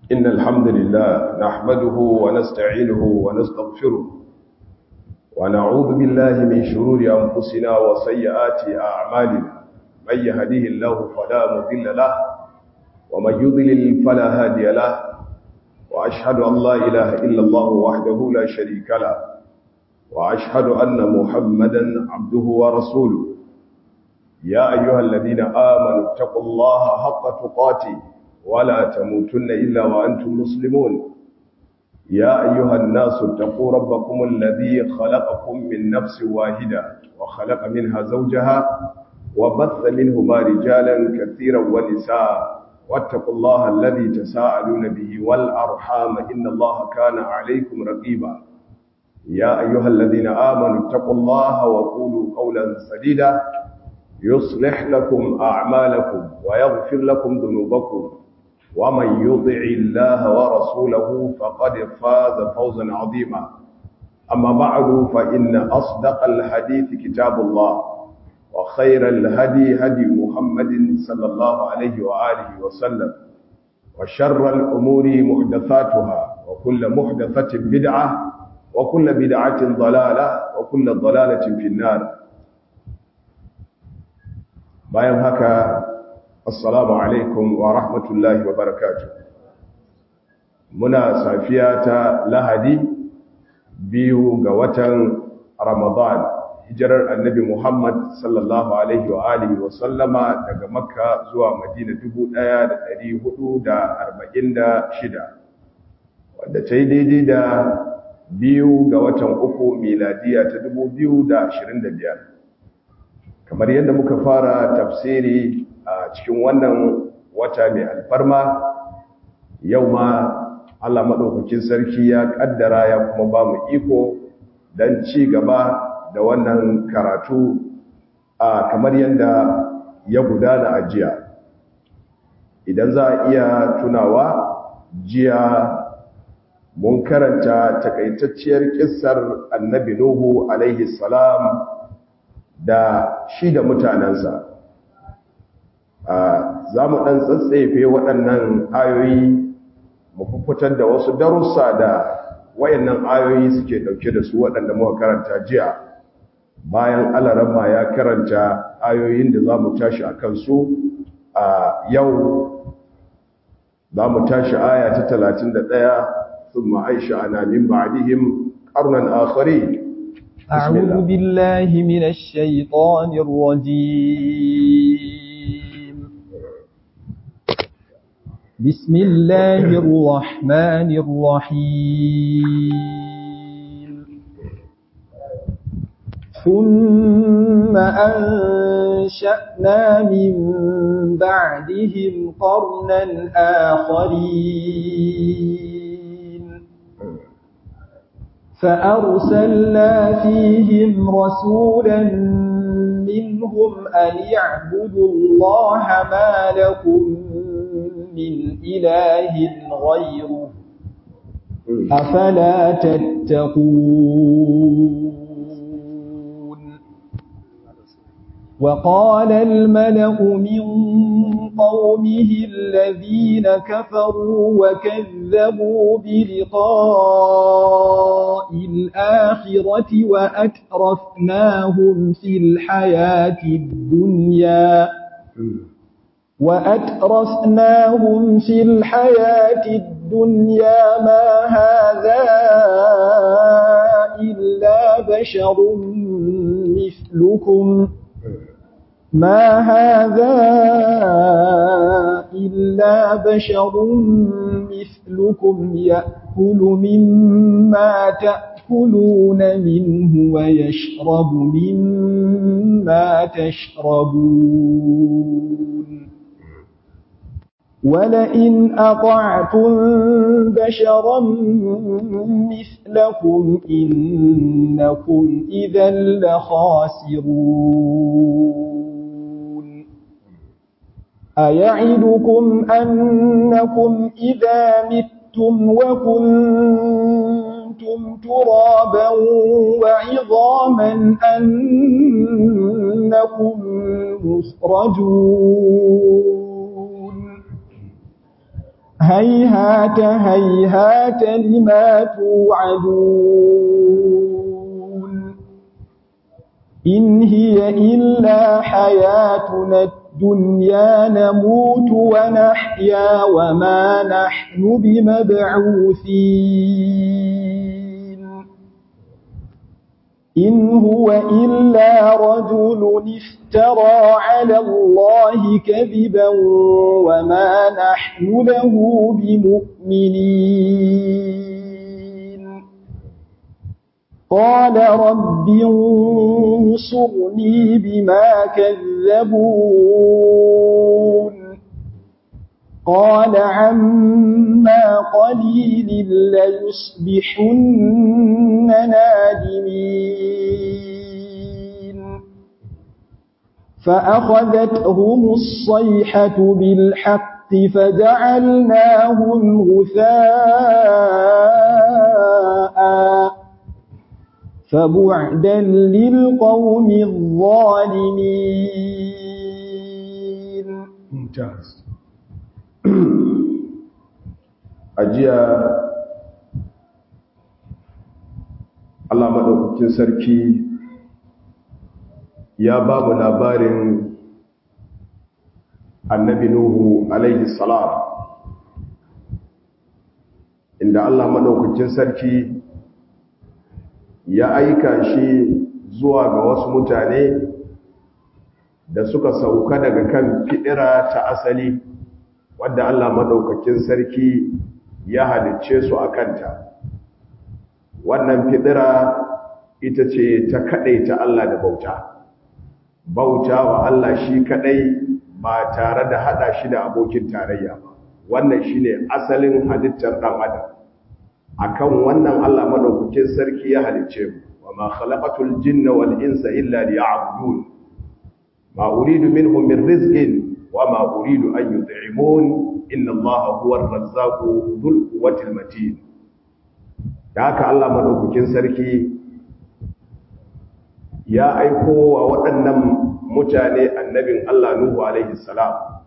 إن الحمد لله نحمده ونستعينه ونستغفره ونعوذ بالله من شرور أنفسنا وسيئات أعمالنا من يهديه الله فلا مضل له ومن يضلل فلا هادي له وأشهد أن لا إله إلا الله وحده لا شريك له وأشهد أن محمدا عبده ورسوله يا أيها الذين آمنوا اتقوا الله حق تقاته ولا تموتن إلا وأنتم مسلمون يا أيها الناس اتقوا ربكم الذي خلقكم من نفس واحدة وخلق منها زوجها وبث منهما رجالا كثيرا ونساء واتقوا الله الذي تساءلون به والأرحام إن الله كان عليكم رقيبا يا أيها الذين آمنوا اتقوا الله وقولوا قولا سديدا يصلح لكم أعمالكم ويغفر لكم ذنوبكم ومن يطع الله ورسوله فقد فاز فوزا عظيما أما بعد فإن أصدق الحديث كتاب الله وخير الهدي هدي محمد صلى الله عليه وآله وسلم وشر الأمور محدثاتها وكل محدثة بدعة وكل بدعة ضلالة وكل ضلالة في النار bayan haka assalamu alaikum wa rahmatullahi wa barakatuh muna safiya ta lahadi biyu ga watan ramadan hijirar annabi muhammad sallallahu alaihi wa alihi wa sallama daga makka zuwa madina 1446 wadda ta yi daidai da biyu ga watan uku miladiya ta 2025 kamar yadda muka fara tafsiri a cikin wannan wata mai alfarma yau ma Allah maɗaukakin sarki ya ƙaddara ya kuma ba mu iko don ci gaba da wannan karatu a kamar yadda ya gudana a jiya idan za a iya tunawa jiya mun karanta takaitacciyar kissar annabi nuhu alaihi salam da shi da mutanensa za mu ɗan tsatsefe waɗannan ayoyi mu fitar da wasu darussa da wayannan ayoyi suke ɗauke da su waɗanda muka karanta jiya bayan alarama ya karanta ayoyin da za mu tashi a kansu a yau za mu tashi aya ta 31 ثم أنشأنا من بعدهم قرنا آخرين أعوذ بالله من الشيطان الرجيم بسم الله الرحمن الرحيم ثم أنشأنا من بعدهم قرنا آخرين فأرسلنا فيهم رسولا منهم أن يعبدوا الله ما لكم من إله غيره أفلا تتقون وقال الملأ من قومه الذين كفروا وكذبوا بلقاء الآخرة وأترفناهم في الحياة الدنيا وأترفناهم في الحياة الدنيا ما هذا إلا بشر مثلكم ما هذا إلا بشر مثلكم يأكل مما تأكلون منه ويشرب مما تشربون ولئن أطعتم بشرا مثلكم إنكم إذا لخاسرون أيعدكم أنكم إذا متم وكنتم ترابا وعظاما أنكم مخرجون هيهات هيهات لما توعدون إن هي إلا حياتنا الدنيا نموت ونحيا وما نحن بمبعوثين إن هو إلا رجل افترى على الله كذبا وما نحن له بمؤمنين قال رب انصرني بما كذبون قال عما قليل ليصبحن نادمين فأخذتهم الصيحة بالحق فجعلناهم غثاء فبعدا للقوم الظالمين ممتاز ajiya Allah maɗaukakin sarki ya ba mu labarin annabi Nuhu alaihi salam inda Allah maɗaukakin sarki ya aika shi zuwa ga wasu mutane da suka sauka daga kan fiɗira ta asali wadda Allah maɗaukakin sarki ya halicce su a kanta wannan fidira ita ce ta ta Allah da bauta bauta wa Allah shi kaɗai ba tare da haɗa shi da abokin tarayya ba wannan shi ne asalin halittar ɗan adam akan wannan Allah maɗaukakin sarki ya halicce mu wa ma khalaqatul jinna wal insa illa liya'budun ma uridu minhum min rizqin وما أريد أن يطعمون إن الله هو الرزاق ذو القوة المتين haka Allah madaukakin sarki ya aiko wa waɗannan mutane annabin Allah Nuhu alaihi salam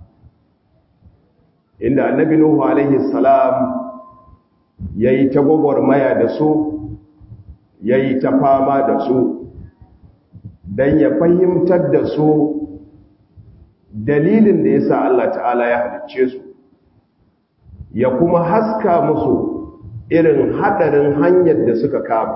inda annabi Nuhu alaihi salam yayi ta gwagwarmaya da su yayi ta fama da su dan ya fahimtar da su dalilin da ya sa Allah ta'ala ya halicce su ya kuma haska musu irin hadarin hanyar da suka kama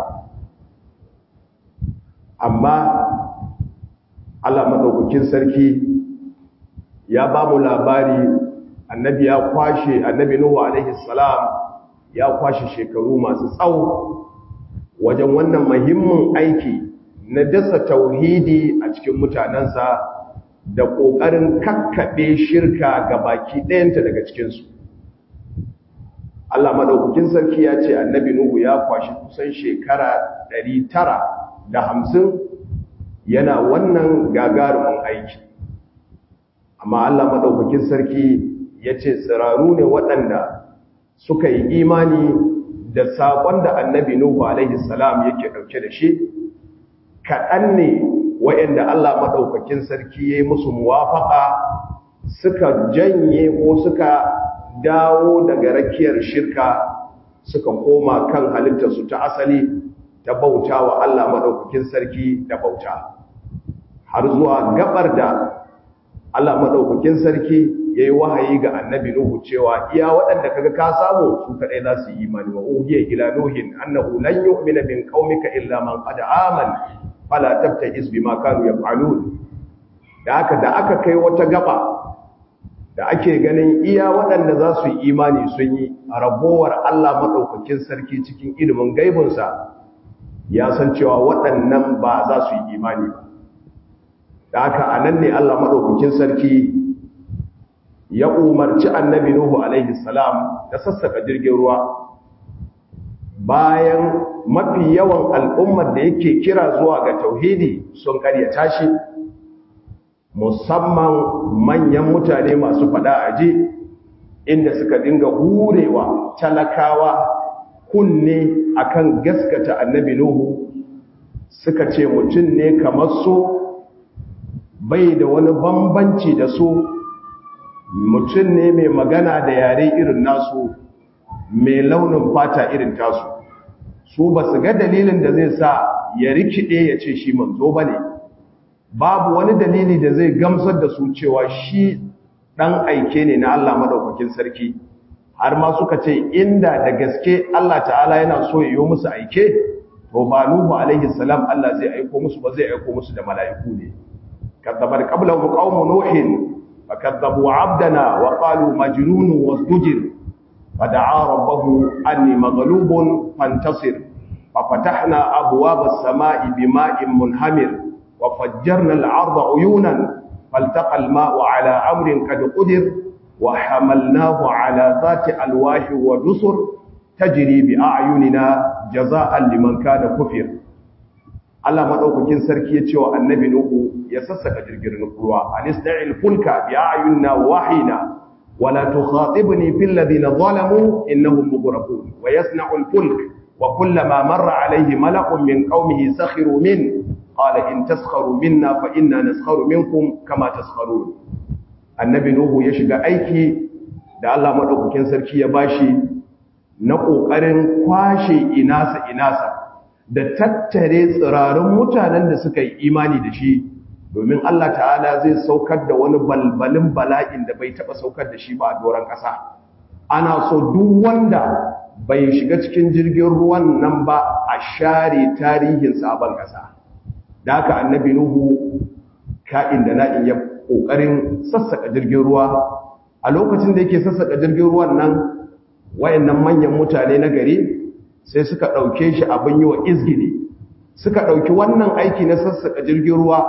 amma Allah maɗaukakin sarki ya ba mu labari annabi ya kwashe annabi Nuhu alaihi salam ya kwashe shekaru masu tsawo wajen wannan muhimmin aiki na dasa tauhidi a cikin mutanensa da ƙoƙarin kakkaɓe shirka ga baki ɗayanta daga cikinsu. Allah maɗaukakin sarki ya ce annabi Nuhu ya kwashi kusan shekara ɗari tara da hamsin yana wannan gagarumin aiki. Amma Allah maɗaukakin sarki ya ce tsiraru ne waɗanda suka yi imani da saƙon da annabi Nuhu alaihi salam yake ɗauke da shi, kaɗan ne wa'yanda Allah maɗaukakin sarki ya yi musu muwafaƙa suka janye ko suka dawo daga rakiyar shirka suka koma kan halittarsu ta asali ta bauta wa Allah maɗaukakin sarki da bauta har zuwa gabar da Allah maɗaukakin sarki ya yi wahayi ga annabi Nuhu cewa iya waɗanda kaga ka samu su kaɗai za su yi imani wa uhiya ila nuhin annahu lan yu'mina min qaumika illa man qad amana fala tabtajis bima kanu yaf'alun da aka da aka kai wata gaba da ake ganin iya waɗanda za su yi imani sun yi a rabowar Allah maɗaukakin sarki cikin ilimin gaibinsa ya san cewa waɗannan ba za su yi imani ba da aka a nan ne Allah maɗaukakin sarki ya umarci annabi Nuhu alaihi salam da sassaka jirgin ruwa bayan mafi yawan al'ummar da yake kira zuwa ga tauhidi sun karyata shi musamman manyan mutane masu fada aji inda suka dinga hurewa talakawa kunne akan gaskata annabi Nuhu suka ce mutum ne kamar su bai da wani bambanci da su mutum ne mai magana da yare irin nasu mai launin fata irin tasu su ba su ga dalilin da zai sa ya rikide ya ce shi manzo ba ne babu wani dalili da zai gamsar da su cewa shi ɗan aike ne na Allah maɗaukakin sarki har ma suka ce inda da gaske Allah ta'ala yana so ya yi musu aike to ba Nuhu alaihi salam Allah zai aiko musu ba zai aiko musu da mala'iku ne kadzabar qablahum qaumu nuhin fakadzabu 'abdana wa qalu majnun wasdujir fada'a rabbahu anni maghlubun fantasir ففتحنا أبواب السماء بماء منهمر وفجرنا الأرض عيونا فالتقى الماء على أمر قد قدر وحملناه على ذات ألواح ودسر تجري بأعيننا جزاء لمن كان كفر Allah madaukakin sarki ya ce wa annabi Nuhu ya sassaka jirgin ruwa anisna'il fulka bi a'yunina wahina wala tukhatibni fil ladina zalamu innahum mughraqun wa yasna'ul fulk wa kullama marra alayhi malakun min qaumihi sakhiru min qala in taskharu minna fa inna naskharu minkum kama taskharun annabi Nuhu ya shiga aiki da Allah madaukakin sarki ya bashi na kokarin kwashe inasa inasa da tattare tsirarin mutanen da suka yi imani da shi domin Allah ta'ala zai saukar da wani balbalin bala'in da bai taba saukar da shi ba a doron ƙasa ana so duk wanda bai shiga cikin jirgin ruwan nan ba a share tarihin sabon ƙasa da haka annabi nuhu ka'in da na'in ya ƙoƙarin sassaka jirgin ruwa a lokacin da yake sassaka jirgin ruwan nan wayannan manyan mutane na gari sai suka ɗauke shi abin yi wa izgili suka ɗauki wannan aiki na sassaka jirgin ruwa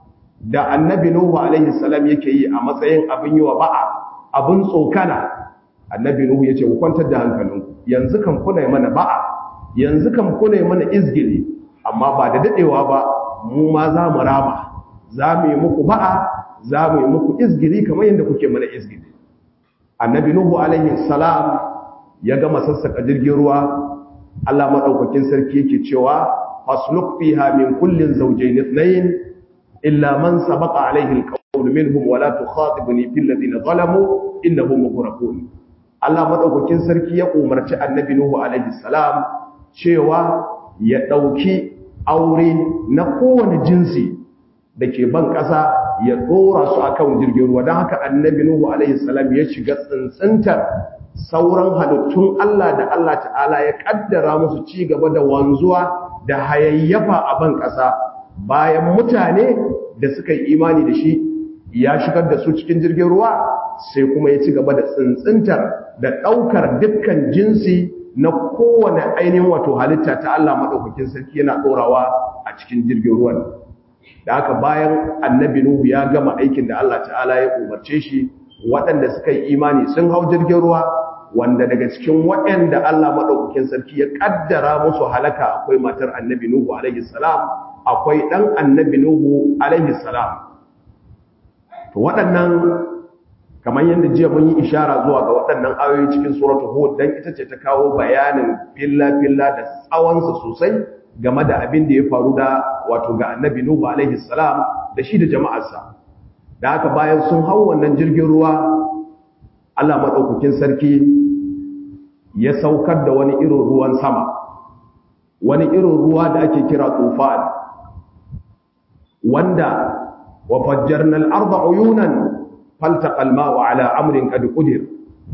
da annabi nuhu alaihi salam yake yi a matsayin abin yi wa ba'a abin tsokana annabi nuhu ya ce ku kwantar da hankalinku yanzu kan kuna yi mana ba'a yanzu kan kuna yi mana izgili amma ba da daɗewa ba mu ma za mu rama za mu yi muku ba'a za mu yi muku izgili kamar yadda kuke mana izgili annabi nuhu alaihi salam ya gama sassaka jirgin ruwa Allah madaukakin sarki yake cewa fasluk fiha min kullin zawjayn ithnayn illa man sabaqa alayhi alqawl minhum wala tukhatibni fil ladina zalamu innahum mughraqun Allah madaukakin sarki ya umarci annabi nuhu alaihi salam cewa ya dauki aure na kowane jinsi dake ban kasa ya dora su akan jirgin ruwa don haka annabi nuhu alaihi salam ya shiga tsintsintar sauran halittun Allah da Allah ta'ala ya kaddara musu ci gaba da wanzuwa da hayayyafa a ban ƙasa bayan mutane da suka yi imani da shi ya shigar da su cikin jirgin ruwa sai kuma ya ci gaba da tsintsintar da ɗaukar dukkan jinsi na kowane ainihin wato halitta ta Allah maɗaukakin sarki yana ɗorawa a cikin jirgin ruwan da haka bayan annabi Nuhu ya gama aikin da Allah ta'ala ya umarce shi waɗanda suka yi imani sun hau jirgin ruwa wanda daga cikin waɗanda Allah maɗaukakin sarki ya ƙaddara musu halaka akwai matar annabi Nuhu alaihi salam akwai ɗan annabi Nuhu alaihi salam to waɗannan kamar yadda jiya mun yi ishara zuwa ga waɗannan ayoyi cikin suratul hud dan ita ce ta kawo bayanin filla filla da tsawonsa sosai game da abin da ya faru da wato ga annabi Nuhu alaihi salam da shi da jama'arsa da haka bayan sun hau wannan jirgin ruwa Allah maɗaukakin sarki ya saukar da wani irin ruwan sama wani irin ruwa da ake kira tufan wanda wa fajjarna al-arda uyunan faltaqa al-ma'u ala amrin qad qudir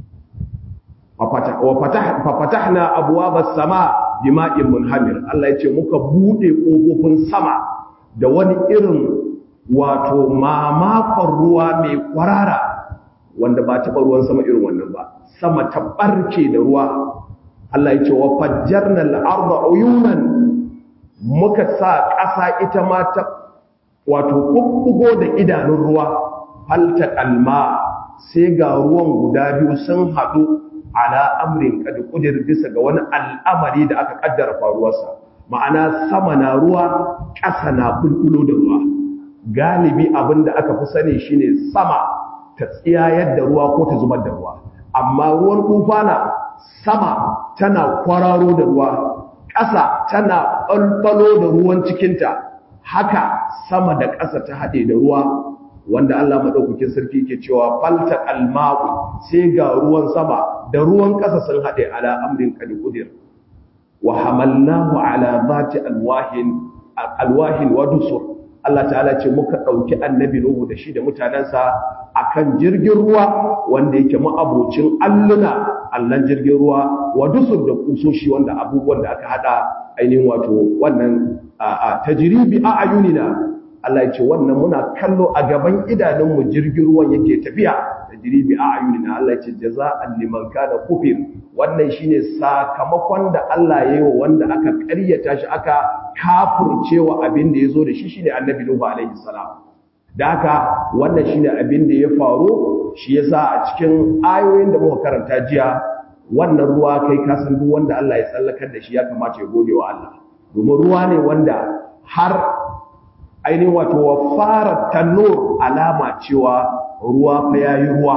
wa fatahna abwaaba as-sama' bima'in munhamir Allah yace muka bude kofofin sama da wani irin wato mamakon ruwa mai kwarara wanda ba taɓa ruwan sama irin wannan ba sama ta ɓarke da ruwa Allah ya ce wa fajjarna al-arda uyunan muka sa ƙasa ita ma ta wato kubbugo da idanun ruwa falta kalma sai ga ruwan guda biyu sun haɗu ala amrin kad kudir bisa ga wani al'amari da aka kaddara faruwarsa ma'ana sama na ruwa ƙasa na bulbulo da ruwa galibi abinda aka fi sani shine sama ta tsiyayar da ruwa ko ta zubar da ruwa amma ruwan tufana sama tana kwararo da ruwa ƙasa tana ɓalɓalo da ruwan cikinta haka sama da ƙasa ta haɗe da ruwa wanda Allah madaukakin sarki ke cewa falta alma'u sai ga ruwan sama da ruwan ƙasa sun haɗe ala amrin qad qudir wa hamalnahu ala zati alwahin alwahin wa dusur Allah ta'ala ce muka ɗauki annabi Nuhu da shi da mutanensa akan jirgin ruwa wanda yake ma'abocin alluna allan jirgin ruwa wa dusur da kusoshi wanda abubuwan da aka hada ainihin wato wannan tajribi a ayunina Allah ya ce wannan muna kallo a gaban idanunmu jirgin ruwan yake tafiya tajribi a ayunina Allah ya ce jaza'an liman kana kufir wannan shine sakamakon da Allah ya yi wa wanda aka ƙaryata shi aka kafurcewa abin da ya zo da shi shine annabi Nuhu alaihi salam da haka wannan shine abin da ya faru shi yasa a cikin ayoyin da muka karanta jiya wannan ruwa kai ka san duk wanda Allah ya tsallakar da shi ya kamata ya gode wa Allah domin ruwa ne wanda har ainihin wato wa fara tanur alama cewa ruwa fa yayi ruwa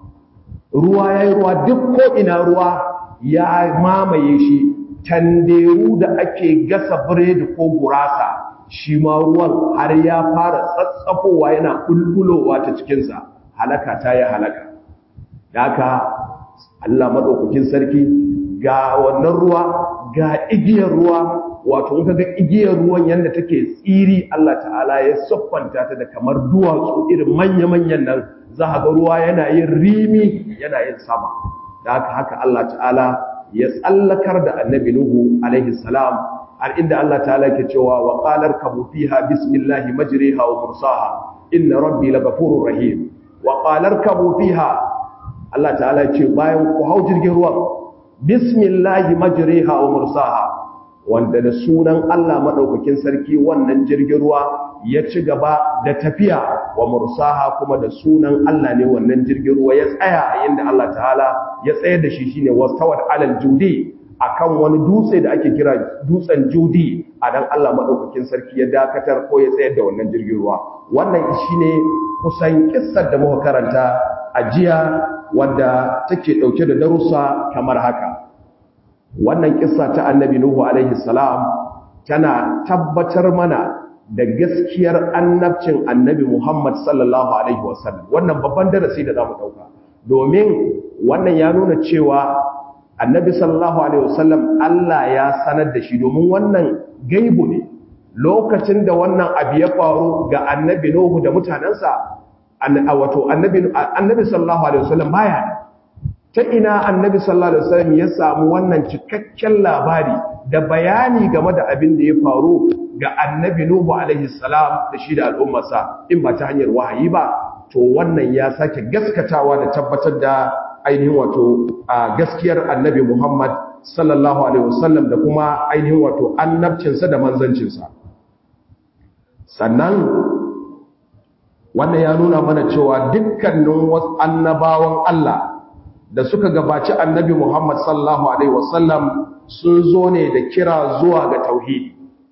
ruwa yayi ruwa duk ko ina ruwa ya mamaye shi tanderu da ake gasa biredi ko gurasa shi ma ruwan har ya fara tsatsafowa yana kulkulowa ta cikinsa halaka ta yi halaka da haka Allah maɗaukakin sarki ga wannan ruwa ga igiyar ruwa wato in ga igiyar ruwan yadda take tsiri Allah ta'ala ya siffanta ta da kamar duwatsu irin manya-manyan nan za a ga ruwa yana yin rimi yana yin sama da haka haka Allah ta'ala ya tsallakar da annabi Nuhu alaihi salam har inda Allah ta'ala ke cewa wa qalar kabu fiha bismillahi majriha wa mursaha inna rabbi laghafurur rahim wa qalar kabu fiha Allah ta'ala ce bayan ku hau jirgin ruwan bismillahi majriha wa mursaha wanda da sunan Allah madaukakin sarki wannan jirgin ruwa ya ci gaba da tafiya wa mursaha kuma da sunan Allah ne wannan jirgin ruwa ya tsaya a inda Allah ta'ala ya tsayar da shi shine wastawat alal judi akan wani dutse da ake kira dutsen judi a dan Allah madaukakin sarki ya dakatar ko ya tsayar da wannan jirgin ruwa wannan shine kusan kissar da muka karanta a jiya wanda take dauke da darussa kamar haka wannan kissa ta annabi nuhu alaihi salam tana tabbatar mana da gaskiyar annabcin annabi muhammad sallallahu alaihi wasallam wannan babban darasi da zamu dauka domin wannan ya nuna cewa annabi sallallahu alaihi wasallam Allah ya sanar da shi domin wannan gaibu ne lokacin da wannan abu ya faru ga annabi nuhu da mutanansa wato annabi annabi sallallahu alaihi wasallam baya ta ina annabi sallallahu alaihi wasallam ya samu wannan cikakken labari da bayani game da abin da ya faru ga annabi nuhu alaihi salam da shi da al'ummarsa in ba ta hanyar wahayi ba to wannan ya sake gaskatawa da tabbatar da ainihin wato gaskiyar annabi Muhammad sallallahu alaihi wasallam da kuma ainihin wato annabcinsa da manzancinsa sannan wannan ya nuna mana cewa dukkanin wasu annabawan Allah da suka gabaci annabi Muhammad sallallahu alaihi wasallam sun zo ne da kira zuwa ga tauhidi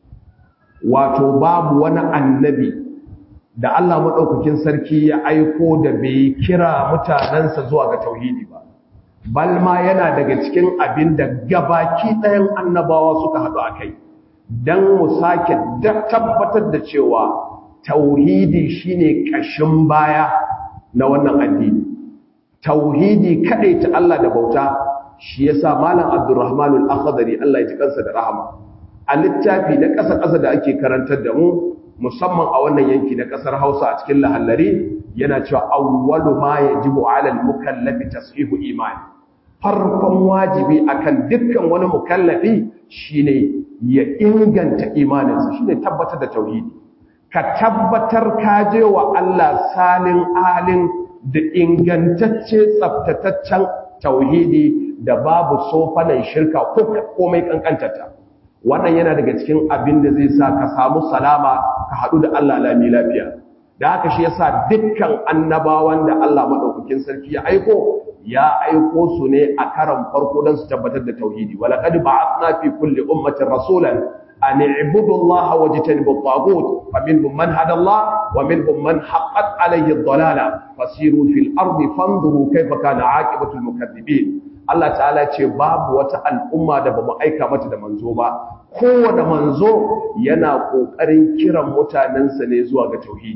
wato babu wani annabi da Allah madaukakin sarki ya aiko da bai kira mutanansa zuwa ga tauhidi ba bal ma yana daga cikin abin da gabaki ɗayan annabawa suka haɗu a kai don mu sake tabbatar da cewa tauhidi shine ƙashin baya na wannan addini tauhidi kaɗai ta Allah da bauta shi yasa malam Abdulrahman al-Akhdari Allah ya ji kansa da rahama a littafi na ƙasa-ƙasa da ake karantar da mu musamman a wannan yanki na ƙasar Hausa a cikin lahallari yana cewa awwalu ma yajibu 'ala al-mukallafi tashihu imani farkon wajibi akan dukkan wani mukallafi shine ya inganta imaninsa shine tabbatar da tauhidi ka tabbatar ka je wa Allah salin alin da ingantacce tsaftataccen tauhidi da babu sofanan shirka ko komai kankantata wannan yana daga cikin abin da zai sa ka samu salama ka haɗu da Allah lami lafiya da haka shi yasa dukkan annabawan da Allah madaukakin sarki ya aiko ya aiko su ne a karan farko don su tabbatar da tauhidi walaqad ba'athna fi kulli ummatin rasulan an i'budu Allah wajtanibu at-taghut faminhum man hada Allah wa minhum man haqqat alayhi ad-dalala fasiru fil ardi fanzuru kayfa kana 'aqibatu al-mukaththibin Allah ta'ala ce babu wata al'umma da bamu aika mata da manzo ba kowane manzo yana kokarin kiran mutanensa ne zuwa ga tauhidi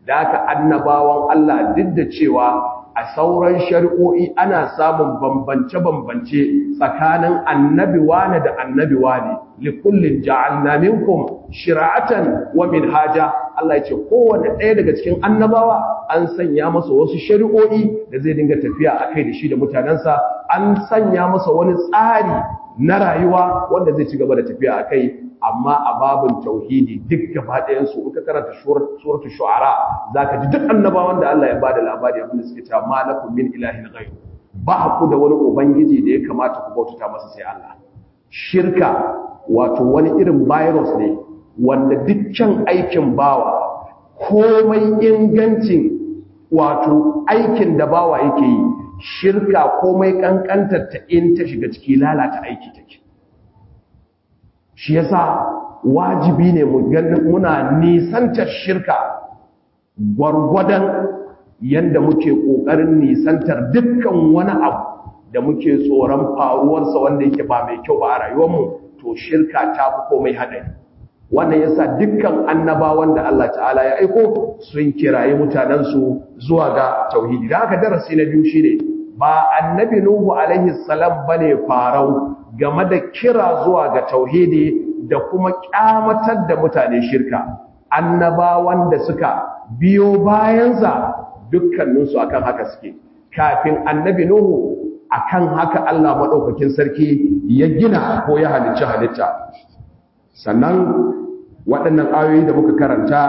da haka annabawan Allah duk da cewa a sauran shari'o'i ana samun bambance-bambance tsakanin annabi wane da annabi wane likullin ja'alna minkum shira'atan wa minhaja Allah ya ce kowanne ɗaya daga cikin annabawa an sanya masa wasu shari'o'i da zai dinga tafiya a kai da shi da mutanensa an sanya masa wani tsari na rayuwa wanda zai ci gaba da tafiya a kai amma a babin tauhidi duk gaba ɗayansu in ka karanta suratul shu'ara zaka ji duk annabawan da Allah ya bada labari abin da suke cewa malakum min ilahin ghayr ba ku da wani ubangiji da ya kamata ku bautata masa sai Allah shirka wato wani irin virus ne wanda dukkan aikin bawa komai ingancin wato aikin da bawa yake yi shirka komai kankantar ta in ta shiga ciki lalata aiki take shi yasa wajibi ne mu ganin muna nisantar shirka gwargwadon yanda muke kokarin nisantar dukkan wani abu da muke tsoron faruwarsa wanda yake ba mai kyau ba a rayuwarmu to shirka ta fi komai haɗari wannan yasa dukkan annabawan da Allah ta'ala ya aiko sun kirayi mutanensu zuwa ga tauhidi da haka darasi na biyu shine ba annabi nuhu alaihi salam bane farau game da kira zuwa ga tauhidi da kuma kyamatar da mutane shirka annabawan da suka biyo bayansa dukkaninsu akan haka suke kafin annabi nuhu akan haka Allah madaukakin sarki ya gina ko ya halicci halitta sannan waɗannan ayoyi da muka karanta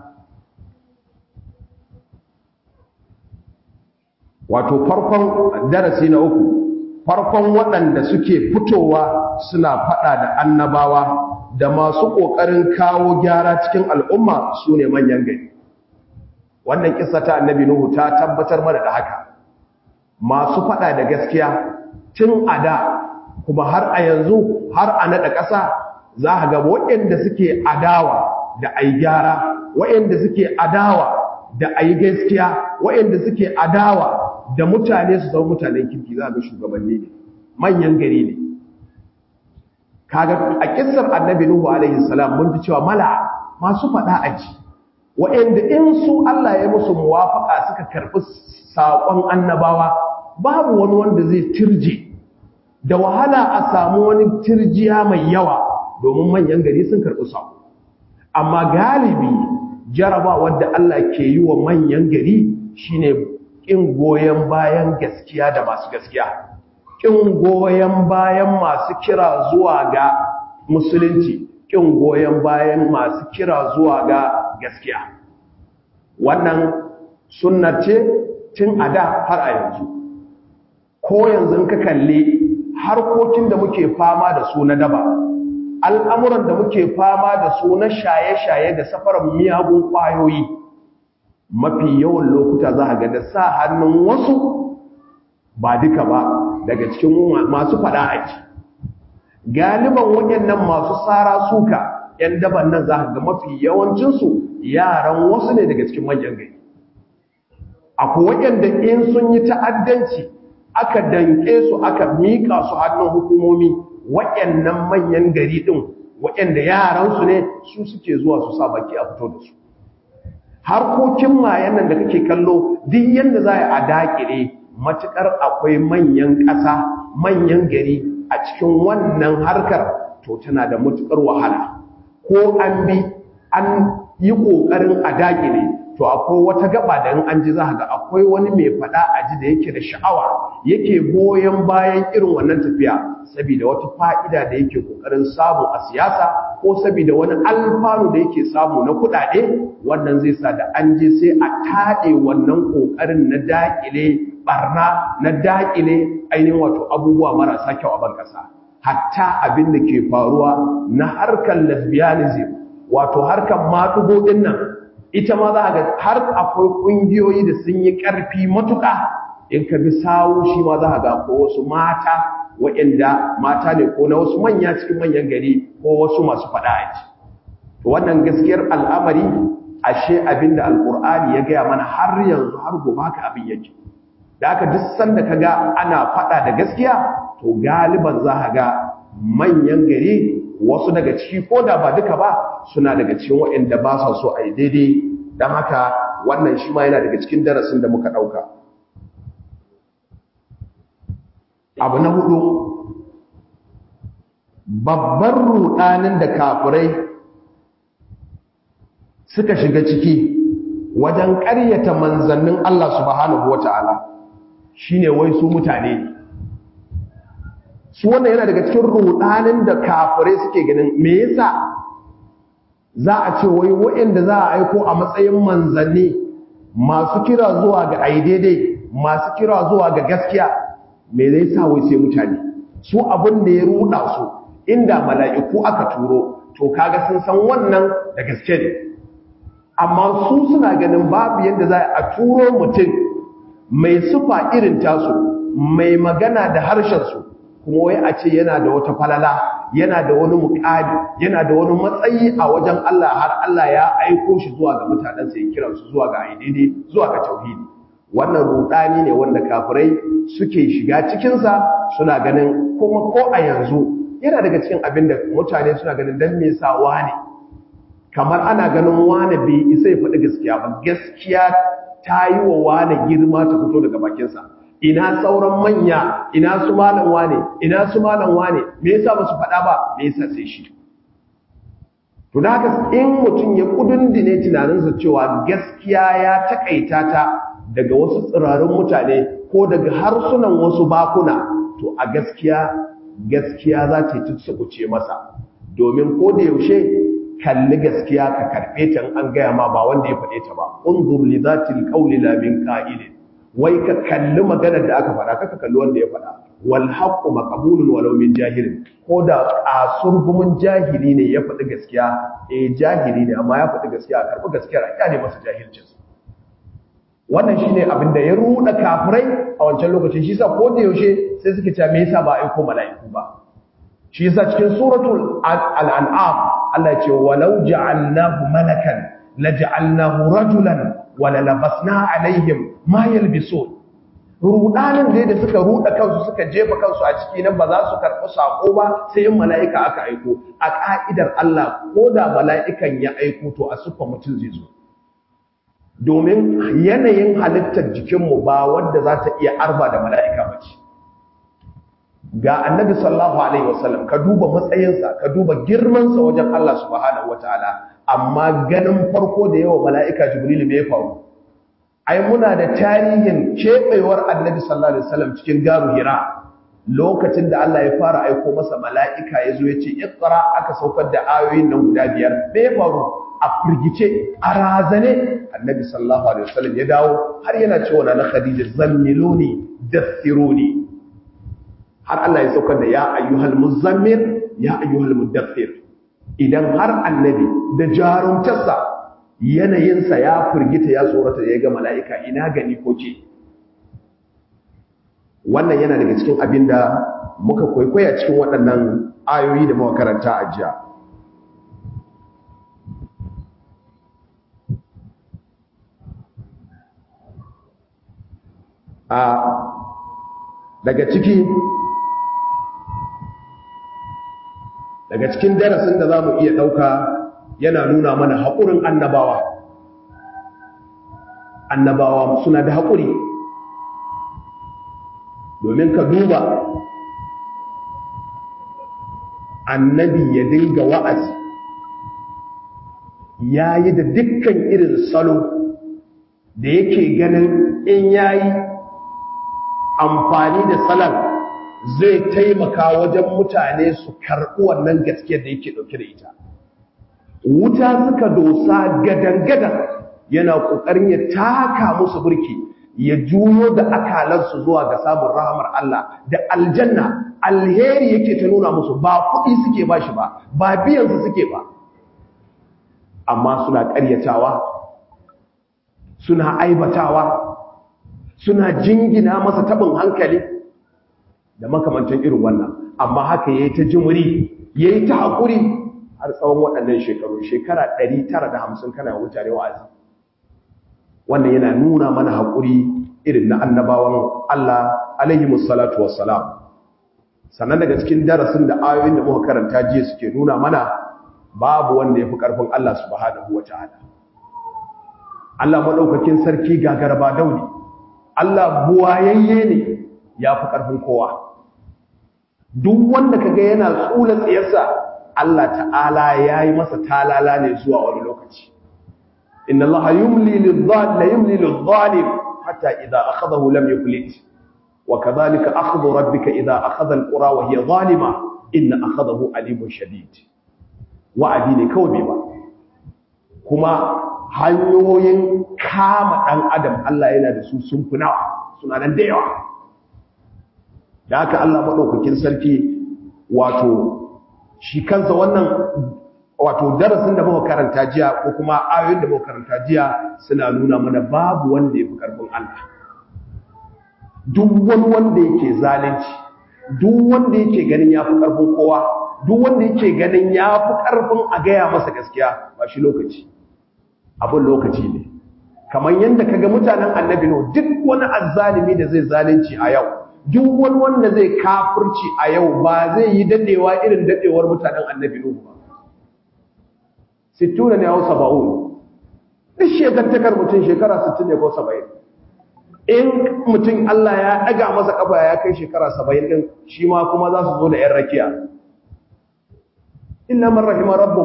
wato farkon darasi na uku farkon waɗanda suke fitowa suna faɗa da annabawa da masu ƙoƙarin kawo gyara cikin al'umma su ne manyan gari wannan kisa ta annabi nuhu ta tabbatar mana da haka masu faɗa da gaskiya tun a da kuma har a yanzu har a naɗa ƙasa za a ga waɗanda suke adawa da ai gyara waɗanda suke adawa da ai gaskiya waɗanda suke adawa da mutane su zama mutanen kirki za a ga shugabanni ne manyan gari ne kaga a kissar annabi nuhu alaihi salam mun ji cewa mala masu faɗa aji waɗanda in su Allah ya musu muwafaka suka karɓi saƙon annabawa babu wani wanda zai tirje da wahala a samu wani tirjiya mai yawa domin manyan gari sun karɓi saƙo amma galibi jaraba wadda Allah ke yi wa manyan gari shine ƙin goyon bayan gaskiya da masu gaskiya ƙin goyon bayan masu kira zuwa ga musulunci ƙin goyon bayan masu kira zuwa ga gaskiya wannan sunnar ce tun a da har a yanzu ko yanzu ka kalli harkokin da muke fama da su na daba al'amuran da muke fama da su na shaye-shaye da safarar miyagun ƙwayoyi mafi yawan lokuta za a ga da sa hannun wasu ba duka ba daga cikin masu faɗa aji galiban waɗannan masu tsara suka ‘yan daban nan za ga mafi yawancinsu yaran wasu ne daga cikin manyan gari akwai waɗanda in sun yi ta'addanci aka danke su aka miƙa su hannun hukumomi waɗannan manyan gari ɗin waɗanda yaransu ne su suke zuwa su sa baki a fito da su harkokin mayan nan da kake kallo duk yadda za a daƙire matuƙar akwai manyan ƙasa manyan gari a cikin wannan harkar to tana da matuƙar wahala ko an bi an yi ƙoƙarin a daƙile to akwai wata gaba da in an ji za ga akwai wani mai faɗa a ji da yake da sha'awa yake goyon bayan irin wannan tafiya saboda wata fa'ida da yake ƙoƙarin samu a siyasa ko saboda wani alfanu da yake samu na kuɗaɗe wannan zai sa da an je sai a taɗe wannan ƙoƙarin na daƙile ɓarna na daƙile ainihin wato abubuwa marasa kyau a ban ƙasa hatta abin da ke faruwa na harkar lesbianism wato harkar matugo ɗin nan ita ma za ga har akwai ƙungiyoyi da sun yi ƙarfi matuƙa in ka bi sawu shi ma za ga ko wasu mata waɗanda mata ne ko na wasu manya cikin manyan gari ko wasu masu faɗa aji to wannan gaskiyar al'amari ashe abinda alƙur'ani ya gaya mana har yanzu har gobe haka abin yake da aka duk sanda ka ga ana faɗa da gaskiya to galiban za ka ga manyan gari wasu daga ciki ko da ba duka ba suna daga cikin waɗanda ba sa so a yi daidai don haka wannan shi ma yana daga cikin darasin da muka ɗauka abu na hudu babban rudanin da kafirai suka shiga ciki wajen ƙaryata manzannin Allah subhanahu wata'ala shine wai su mutane ne su wannan yana daga cikin rudanin da kafirai suke ganin me yasa za a ce wai waɗanda za a aiko a matsayin manzanni masu kira zuwa ga ai daidai masu kira zuwa ga gaskiya me zai sa wai sai mutane su abin da ya ruda su inda mala'iku aka turo to kaga sun san wannan da gaske ne amma su suna ganin babu yadda za a turo mutum mai sufa irin tasu mai magana da harshensu kuma wai a ce yana da wata falala yana da wani mukami yana da wani matsayi a wajen Allah har Allah ya aiko shi zuwa ga mutanensa ya kira su zuwa ga aididi zuwa ga tauhidi wannan rudani ne wanda kafirai suke shiga cikinsa suna ganin kuma ko a yanzu yana daga cikin abin da mutane suna ganin dan me yasa wane kamar ana ganin wane bai isa ya faɗi gaskiya ba gaskiya ta yi wa wane girma ta fito daga bakinsa ina sauran manya ina su malam wane ina su malam wane me yasa ba su faɗa ba me yasa sai shi to da haka in mutum ya kudundune tunaninsa cewa gaskiya ya takaita ta daga wasu tsirarun mutane ko daga harsunan wasu bakuna to a gaskiya gaskiya za ta yi tutsubuce masa domin ko da yaushe kalli gaskiya ka karɓe ta an gaya ma ba wanda ya faɗe ta ba unzur li zatil qawli la min qa'ilin wai ka kalli maganar da aka faɗa kaka kalli wanda ya faɗa wal haqqu maqbulun walau min jahilin ko da kasurgumin jahili ne ya faɗi gaskiya eh jahili ne amma ya faɗi gaskiya a karɓi gaskiya a kyale masa jahilcin wannan shine abin da ya ruɗa kafirai a wancan lokacin shi yasa ko da yaushe sai suke cewa me yasa ba aiko mala'iku ba shi yasa cikin suratul al-an'am Allah ya ce walau ja'alnahu malakan laja'alnahu rajulan wala labasna alaihim ma yalbisun rudanin dai da suka ruda kansu suka jefa kansu a ciki nan ba za su karɓi sako ba sai in mala'ika aka aiko a ka'idar Allah ko da mala'ikan ya aiko to a sufa mutum zai zo domin yanayin halittar jikinmu ba wanda za ta iya arba da mala'ika ba ce ga annabi sallallahu alaihi wasallam ka duba matsayinsa ka duba girmansa wajen Allah subhanahu wataala amma ganin farko da yawa mala'ika jibril me ya faru ai muna da tarihin kebewar annabi sallallahu alaihi wasallam cikin garu hira lokacin da Allah ya fara aiko masa mala'ika ya zo ya ce iqra aka saukar da ayoyin nan guda biyar me ya faru a firgice a razane annabi sallallahu alaihi wasallam ya dawo har yana cewa na khadija zammiluni dathiruni har Allah ya saukar da ya ayyuhal muzammil ya ayyuhal muddathir idan har annabi da jarumtarsa yanayinsa ya firgita ya tsorata ya ga mala'ika ina gani ko ce wannan yana daga cikin abin da muka kwaikwaya cikin waɗannan ayoyi da muka karanta a jiya a daga ciki daga cikin darasin da za mu iya ɗauka yana nuna mana haƙurin annabawa annabawa suna da haƙuri domin ka duba annabi ya dinga wa'azi ya yi da dukkan irin salo da yake ganin in ya yi amfani da salon zai taimaka wajen mutane su karɓi wannan gaskiyar da yake ɗauke da ita wuta suka dosa gadan-gadan yana ƙoƙarin ya taka musu burki ya juyo da akalansu zuwa ga samun rahamar Allah da aljanna alheri yake ta nuna musu ba kuɗi suke ba shi ba ba biyansu suke ba amma suna ƙaryatawa suna aibatawa suna jingina masa taɓin hankali da makamantan irin wannan amma haka ya yi ta jimuri ya yi ta haƙuri har tsawon waɗannan shekaru shekara 950 kana mutane wa'azi wannan yana nuna mana haƙuri irin na annabawan Allah alaihi musallatu wassalam sannan daga cikin darasin da ayoyin da muka karanta jiya suke nuna mana babu wanda ya fi ƙarfin Allah subhanahu wata'ala Allah madaukakin sarki gagarba daudi Allah buwayayye ne yafi karfin kowa duk wanda kaga yana tsula tsiyarsa Allah ta'ala yayi masa talala ne zuwa wani lokaci inna Allah yumli lidh-dhalim yumli lidh-dhalim hatta idha akhadahu lam yuflit wa kadhalika akhdhu rabbika idha akhadha al-qura wa hiya zalima inna akhadahu alimun shadid wa'adi ne kawai bai ba kuma hanyoyin kama dan adam Allah yana da su sun fi nawa suna nan da yawa da haka Allah madaukakin sarki wato shi kansa wannan wato darasin da muka karanta jiya ko kuma ayoyin da muka karanta jiya suna nuna mana babu wanda yafi karfin Allah duk wani wanda yake zalunci duk wanda yake ganin yafi karfin kowa duk wanda yake ganin yafi karfin a gaya masa gaskiya ba shi lokaci abin lokaci ne kamar yadda kaga mutanen annabi no duk wani azzalimi da zai zalunci a yau duk wani wanda zai kafirci a yau ba zai yi dadewa irin dadewar mutanen annabi no ba sittuna ne hau saba'un duk shekartakar mutum shekara sittin ne ko saba'in in mutum Allah ya ɗaga masa ƙafa ya kai shekara saba'in ɗin shi ma kuma za su zo da ‘yan rakiya illa man rahima rabbuk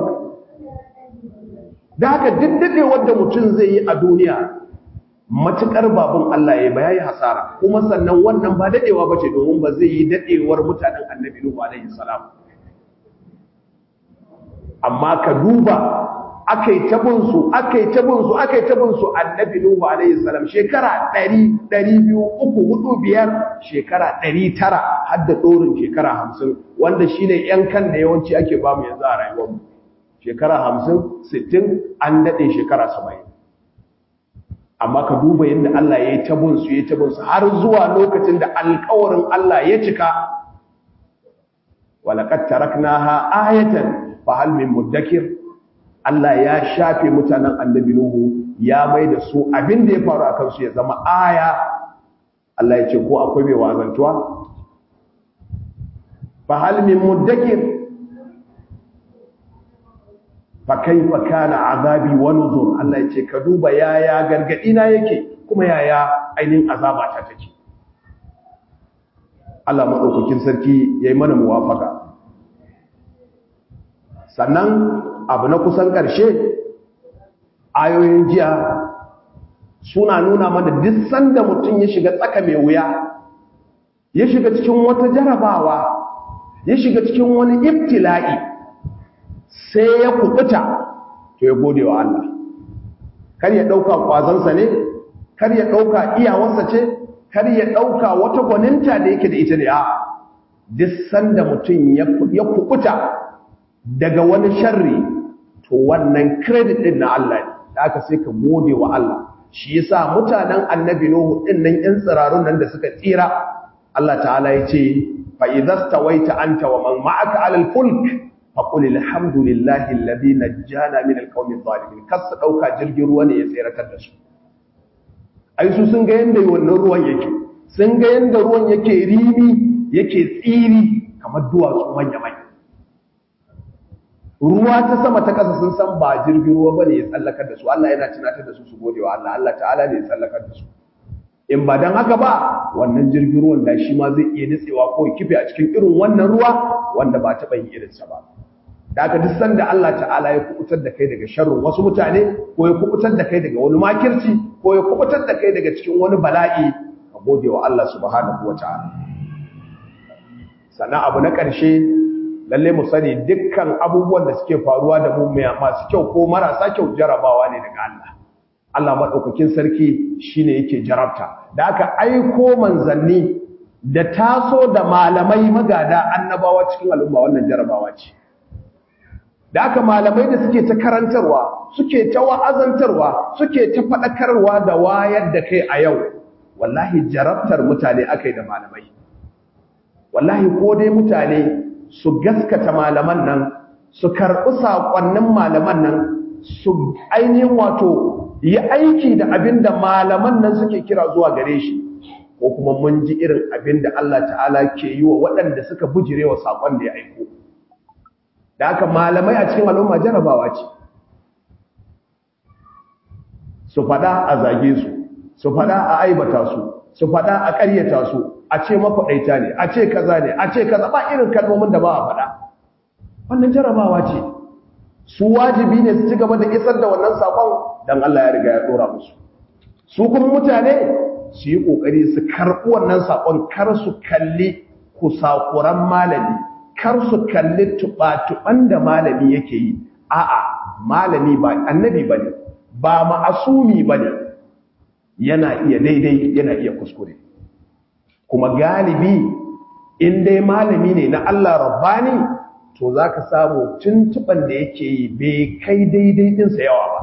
da haka duk daɗewar da mutum zai yi a duniya matuƙar babun Allah ya ba ya yi hasara kuma sannan wannan ba daɗewa ba ce domin ba zai yi daɗewar mutanen annabi Nuhu alaihi salam amma ka duba akai tabinsu akai tabinsu akai tabinsu annabi nuhu alaihi salam shekara 100 200 3 4 5 shekara 900 har da dorin shekara 50 wanda shine yan kan da yawanci ake ba mu yanzu a rayuwar mu shekara 50 60 an dade shekara 70 amma ka duba yadda Allah ya yi tabinsu ya yi tabinsu har zuwa lokacin da alƙawarin Allah ya cika walaqad taraknaha ayatan fahal min muddakir Allah ya shafe mutanen annabi Nuhu ya mai da su abin da ya faru a kansu ya zama aya Allah ya ce ko akwai mai wazantuwa fahal min muddakir fa kaifa kana azabi wa nuzur Allah ya ce ka duba yaya gargadi na yake kuma yaya ainihin azaba ta take Allah madaukakin sarki yayi mana muwafaka sannan abu na kusan ƙarshe ayoyin jiya suna nuna mana duk sanda mutum ya shiga tsaka mai wuya ya shiga cikin wata jarabawa ya shiga cikin wani ibtila'i sai ya kubuta to ya gode wa Allah kar ya ɗauka ƙwazonsa ne kar ya ɗauka iyawarsa ce kar ya ɗauka wata gwaninta da yake da ita ne a duk sanda mutum ya kubuta daga wani sharri to wannan credit din na Allah ne da aka sai ka gode wa Allah shi yasa mutanen annabi Nuhu din nan yan tsirarun nan da suka tsira Allah ta'ala ya ce fa idhastawaita anta wa man ma'aka 'ala al-fulk fa qul alhamdulillahi alladhi najjana min al-qawmi adh-dhalimin kasa dauka jirgin ruwa ne ya tsiratar da su ai su sun ga yanda wannan ruwan yake sun ga yanda ruwan yake rimi yake tsiri kamar duwatsu manya manya ruwa ta sama ta ƙasa sun san ba jirgin ruwa bane ya tsallakar da su Allah yana tunatar da su su gode wa Allah Allah ta'ala ne ya tsallakar da su in ba dan haka ba wannan jirgin ruwan da shi ma zai iya nitsewa ko ya kife a cikin irin wannan ruwa wanda ba taɓa yin irinsa ba da haka duk sanda Allah ta'ala ya kubutar da kai daga sharrin wasu mutane ko ya kubutar da kai daga wani makirci ko ya kubutar da kai daga cikin wani bala'i ka gode wa Allah subhanahu wa ta'ala sannan abu na ƙarshe lalle mu sani dukkan abubuwan da suke faruwa da mu masu kyau ko marasa kyau jarabawa ne daga Allah Allah madaukakin sarki shine yake jarabta da aka aiko manzanni da taso da malamai magada annabawa cikin al'umma wannan jarabawa ce da aka malamai da suke ta karantarwa suke ta wa'azantarwa suke ta faɗakarwa da wayar da kai a yau wallahi jarabtar mutane akai da malamai wallahi ko dai mutane su gaskata malaman nan su karɓi saƙonnin malaman nan su ainihin wato yi aiki da abin da malaman nan suke kira zuwa gare shi ko kuma mun ji irin abin da Allah ta'ala ke yi wa waɗanda suka bujire wa saƙon da ya aiko da haka malamai a cikin al'umma jarabawa ce su faɗa a zage su su faɗa a aibata su su faɗa a ƙaryata su a ce makwaɗaita ne a ce kaza ne a ce kaza ba irin kalmomin da ba a faɗa wannan jarabawa ce su wajibi ne su ci gaba da isar da wannan saƙon don Allah ya riga ya ɗora musu su kuma mutane su yi ƙoƙari su karɓi wannan saƙon kar su kalli kusakuran malami kar su kalli tuɓa-tuɓan da malami yake yi a'a malami ba annabi ba ne ba ma'asumi ba ne yana iya daidai yana iya kuskure kuma galibi in dai malami ne na Allah rabbani to za ka samu tuntuɓan da yake yi bai kai daidai ɗinsa yawa ba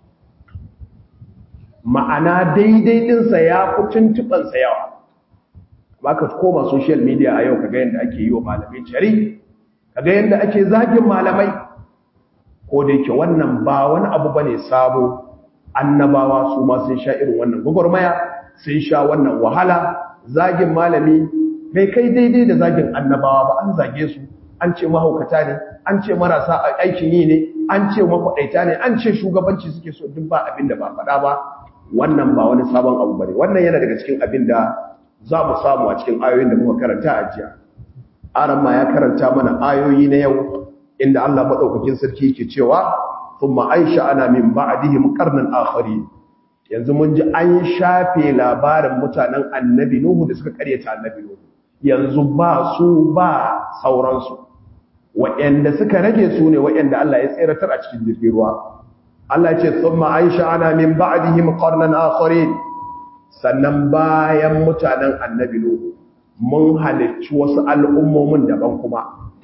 ma'ana daidai ɗinsa ya fi tuntuɓansa yawa ba ka koma social media a yau kaga yadda ake yi wa malamai cari kaga yadda ake zagin malamai ko da yake wannan ba wani abu bane sabo annabawa su ma sun sha irin wannan gwagwarmaya sun sha wannan wahala zagin malami bai kai daidai da zagin annabawa ba an zage su an ce mahaukata ne an ce marasa aikin yi ne an ce makwaɗaita ne an ce shugabanci suke so duk ba abin da ba faɗa ba wannan ba wani sabon abu bane wannan yana daga cikin abin da za mu samu a cikin ayoyin da muka karanta a jiya aran ma ya karanta mana ayoyi na yau inda Allah madaukakin sarki yake cewa thumma aisha ana min ba'dihim qarnan akhari yanzu mun ji an shafe labarin mutanen annabi nuhu da suka karyata annabi nuhu yanzu ba su ba sauransu waɗanda suka rage su ne waɗanda Allah ya tseratar a cikin jirgin ruwa Allah ya ce thumma aisha ana min ba'dihim qarnan akharin sannan bayan mutanen annabi Nuhu mun halicci wasu al'ummomin daban kuma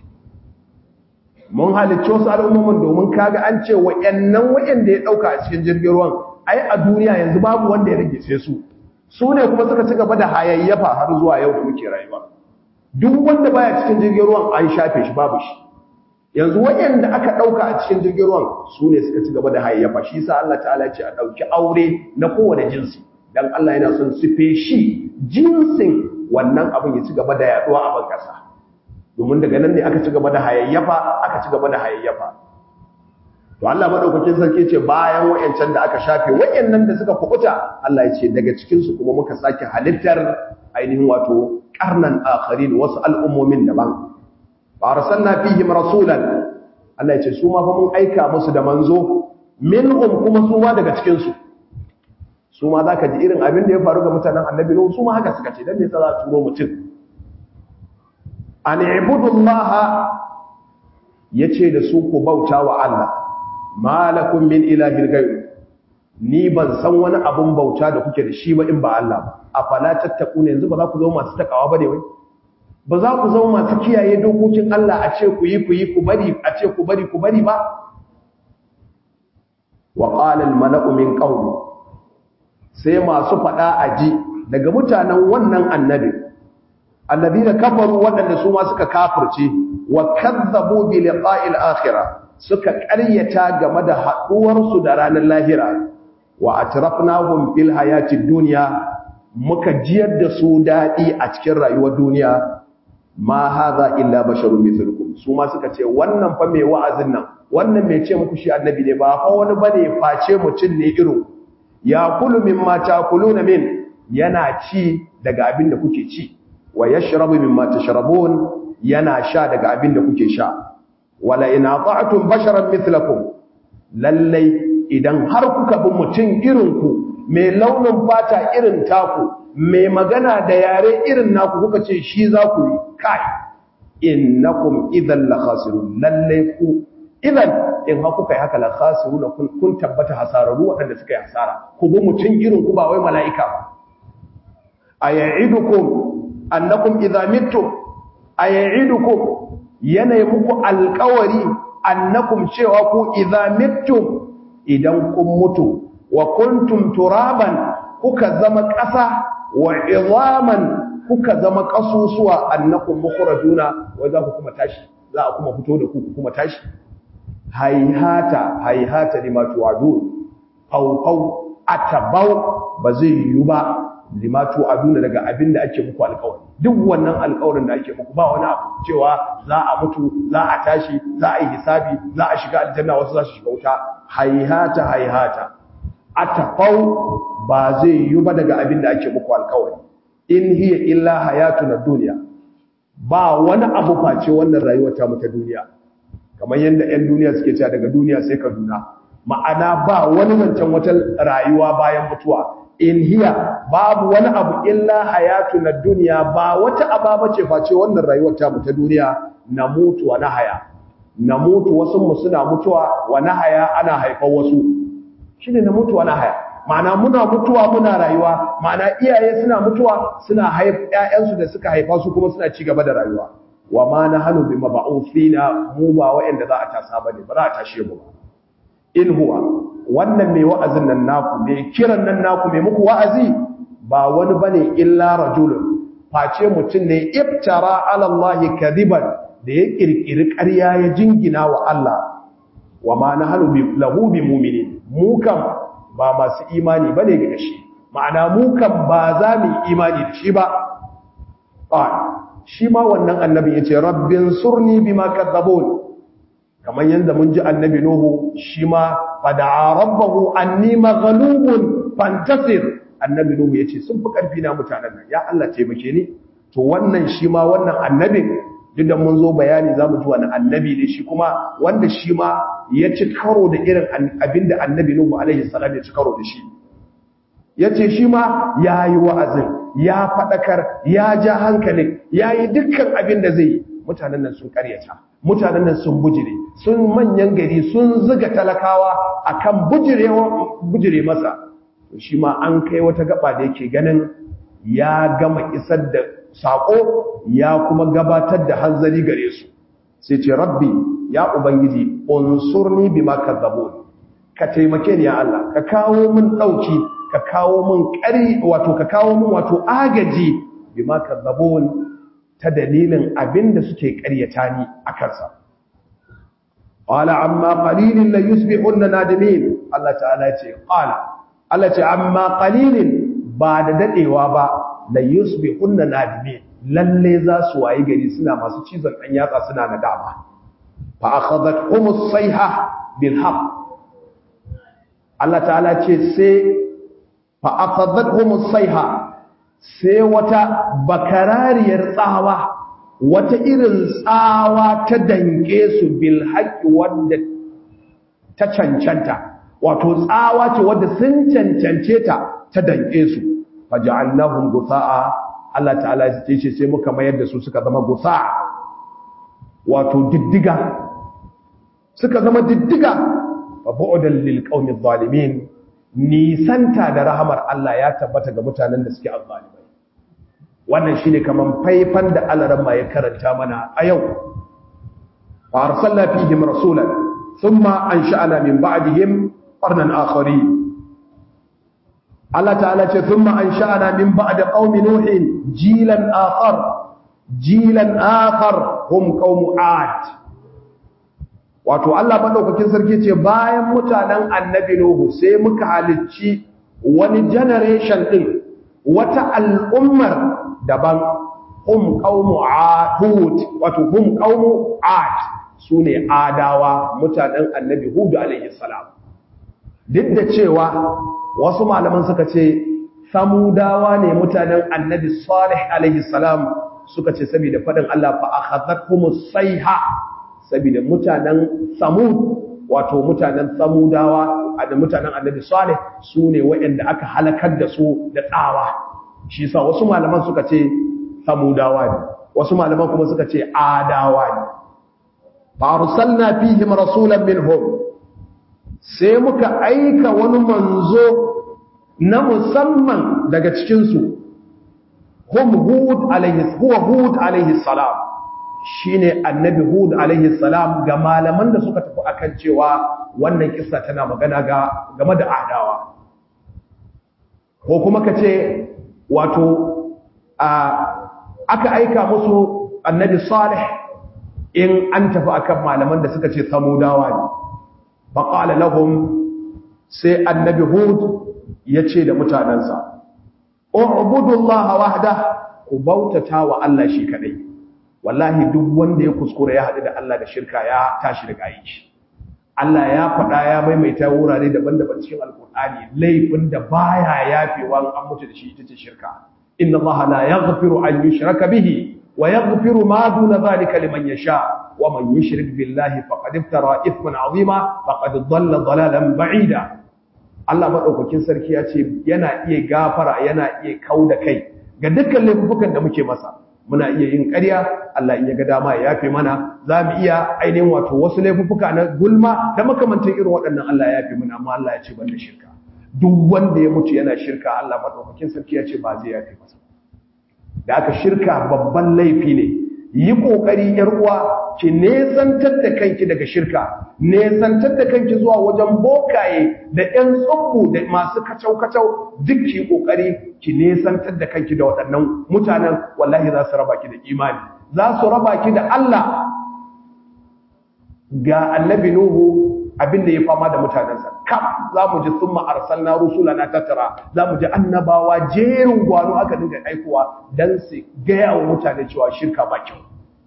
mun halicci wasu al'ummomin domin kaga an ce wayannan wayanda ya dauka a cikin jirgin ruwan ai a duniya yanzu babu wanda ya rage sai su su ne kuma suka ci gaba da hayayyafa har zuwa yau da muke rayuwa duk wanda baya cikin jirgin ruwan an shafe shi babu shi yanzu wayanda aka dauka a cikin jirgin ruwan su ne suka ci gaba da hayayyafa shi yasa Allah ta'ala ya ce a dauki aure na kowane jinsi dan Allah yana son su feshi jinsin wannan abin ya ci gaba da yaduwa a ban kasa domin daga nan ne aka ci gaba da hayayyafa aka ci gaba da hayayyafa to Allah madaukakin sarki ce bayan wayancan da aka shafe wayannan da suka kubuta Allah ya ce daga cikin su kuma muka sake halittar ainihin wato qarnan akharin wasu al'ummomin daban fa arsalna fihim rasulan Allah ya ce su ma fa mun aika musu da manzo minhum kuma su ma daga cikin su su ma za ka ji irin abin da ya faru ga mutanen annabi Nuhu su ma haka suka ce don me yasa za a turo mutum an ibudullaha yace da su ku bauta wa Allah malakum min ilahin ghayr ni ban san wani abun bauta da kuke da shi ba in ba Allah ba afala tattaquna yanzu ba za ku zama masu takawa ba ne wai ba za ku zama masu kiyaye dokokin Allah a ce ku yi ku yi ku bari a ce ku bari ku bari ba wa qala al mala'u min qawmi sai masu faɗa a ji daga mutanen wannan annabi annabi da kafaru waɗanda su ma suka kafirce wa kazzabu bi liqa'il akhirah suka ƙaryata game da haɗuwar su da ranar lahira wa atrafnahum fil hayatid dunya muka jiyar da su dadi a cikin rayuwar duniya ma hadha illa basharun mithlukum su ma suka ce wannan fa mai wa'azin nan wannan mai ce muku shi annabi ne ba fa wani bane face mutum ne irin ya kulu mimma takuluna min yana ci daga abin da kuke ci wa yashrabu mimma tashrabun yana sha daga abin da kuke sha wala in ata'tum basharan mithlakum lallai idan har kuka bi mutum irin ku mai launin fata irin taku mai magana da yare irin naku kuka ce shi za ku yi kai innakum idan la khasirun lallai ku idan in ha kuka yi haka la khasiruna kun kun tabbata hasararu waɗanda suka yi hasara ku bi mutum irin ku ba wai mala'ika ba aya'idukum annakum idza mittum aya'idukum yana muku alƙawari annakum cewa ku idza mittum idan kun mutu wa kuntum turaban kuka zama ƙasa wa idhaman kuka zama ƙasusuwa annakum mukhrajuna wa za ku kuma tashi za a kuma fito da ku kuma tashi haihata haihata lima tu'adun fawfaw atabau ba zai yiwu ba lima tu'aduna daga abin da ake muku alƙawari duk wannan alƙawarin da ake muku ba wani abu cewa za a mutu za a tashi za a yi hisabi za a shiga aljanna wasu za su shiga wuta haihata haihata atafau ba zai yi ba daga abin da ake muku alkawari in hiya illa hayatuna dunya ba wani abu face wannan rayuwar ta mu ta duniya kamar yadda 'yan duniya suke cewa daga duniya sai kaduna ma'ana ba wani zancen wata rayuwa bayan mutuwa in hiya babu wani abu illa hayatu na duniya ba wata ababa ce face wannan rayuwar ta mu ta duniya na mutu wa na haya na mutu wasu mu suna mutuwa wa na haya ana haifar wasu shine na mutu wa na haya ma'ana muna mutuwa muna rayuwa ma'ana iyaye suna mutuwa suna haif ƴaƴansu da suka haifa su kuma suna ci gaba da rayuwa wa ma nahnu bi mab'uthina mu ba wa'anda za a tasa bane ba za a tashe mu ba in huwa wannan mai wa'azin nan naku mai kiran nan naku mai muku wa'azi ba wani bane illa rajulun face mutum ne iftara ala Allah kadiban da ya kirkiri ƙarya ya jingina wa Allah wa ma nahnu bi lahu bi mu'minin mu kam ba masu imani bane ga shi ma'ana mu kam ba za mu imani da shi ba shi ma wannan annabi yace rabbin surni bima kadzabun kamar yadda mun ji annabi Nuhu shi ma fada'a rabbahu anni maghlubun fantasir annabi Nuhu yace sun fi karfi na mutanen nan ya Allah taimake ni to wannan shi ma wannan annabin duk da mun zo bayani zamu ji wani annabi ne shi kuma wanda shi ma ya ci karo da irin abinda annabi Nuhu alaihi salam ya ci karo da shi yace shi ma yayi wa'azin ya fadakar ya ja hankalin yayi dukkan abin da zai yi mutanen nan sun karyata mutanen nan sun bujire sun manyan gari sun zuga talakawa akan bujire masa shi ma an kai wata gaba da yake ganin ya gama isar da sako ya kuma gabatar da hanzari gare su sai ce rabbi ya ubangiji unsurni bima kadzabun ka taimake ni ya Allah ka kawo min dauki ka kawo min ƙari wato ka kawo min wato agaji bima kadzabun ta dalilin abin da suke ƙaryata ni a kansa. Ƙwala amma ƙalilin la yusbihun na nadimin Allah ta'ala ce, ƙwala, Allah ce, amma ƙalilin ba da daɗewa ba la yusbihun na nadimin lalle za su wayi gari suna masu cizon ɗan yatsa suna na dama. Fa a khazat humus saiha bil haq. Allah ta'ala ce sai fa a khazat humus saiha sai wata bakarariyar tsawa wata irin tsawa ta dange su bil haqqi wanda ta cancanta wato tsawa ce wanda sun cancance ta ta dange su faja'alnahum gusaa Allah ta'ala ya ce sai muka mayar da su suka zama gusaa wato diddiga suka zama diddiga fa bu'dan lil qaumi zalimin nisanta da rahamar Allah ya tabbata ga mutanen da suke azzalimai wannan shine kaman faifan da alaran ma ya karanta mana a yau fa arsalna fihim rasulan thumma ansha'na min ba'dihim qarnan akhari Allah ta'ala ce thumma ansha'na min ba'd qaumi nuhin jilan akhar jilan akhar hum qaum 'ad wato Allah madaukakin sarki ce bayan mutanen annabi Nuhu sai muka halicci wani generation din wata al'ummar daban hum qaumu Hud wato hum qaumu Ad sune adawa mutanen annabi Hud alaihi salam duk da cewa wasu malaman suka ce samudawa ne mutanen annabi Salih alaihi salam suka ce saboda fadin Allah fa akhadhathumus sayha saboda mutanen samud wato mutanen samudawa da mutanen annabi salih su ne waɗanda aka halakar da su da tsawa shi sa wasu malaman suka ce samudawa ne wasu malaman kuma suka ce adawa ne fa arsalna fihim rasulan minhum sai muka aika wani manzo na musamman daga cikin su hum hud alaihi huwa hud alaihi salam shine annabi hud alaihi salam ga malaman da suka tafi akan cewa wannan kissa tana magana ga game da adawa ko kuma kace wato a aka aika musu annabi salih in an tafi akan malaman da suka ce samudawa ne faqala lahum sai annabi hud yace da mutanansa u'budullaha wahda ku bautata wa Allah shi kadai wallahi duk wanda ya kuskura ya haɗu da Allah da shirka ya tashi daga yi shi Allah ya faɗa ya maimaita wurare daban-daban cikin alkur'ani laifin da baya yafewa an mutu da shi ita ce shirka inna Allah la yaghfiru an yushraka bihi wa yaghfiru ma duna dhalika liman yasha wa man yushrik billahi faqad iftara ithman azima faqad dhalla dhalalan ba'ida Allah madaukakin sarki ya ce yana iya gafara yana iya kauda kai ga dukkan laifukan da muke masa muna iya yin ƙarya Allah iya ga dama ya yafe mana za mu iya ainihin wato wasu laifuka na gulma da makamantan irin waɗannan Allah ya yafe mana amma Allah ya ce ban da shirka duk wanda ya mutu yana shirka Allah madaukakin sarki ya ce ba zai yafe masa da aka shirka babban laifi ne yi kokari yar uwa ki nesantar da kanki daga shirka nesantar da kanki zuwa wajen bokaye da ƴan tsubbu da masu kacau kacau duk ki kokari ki nesantar da kanki da waɗannan mutanen wallahi za su raba ki da imani za su raba ki da Allah ga annabi nuhu abin da ya fama da mutanensa kam za mu ji sun ma'arsal na rusula na tattara za mu ji annabawa jerin gwano aka dinga aikowa don su gaya wa mutane cewa shirka ba kyau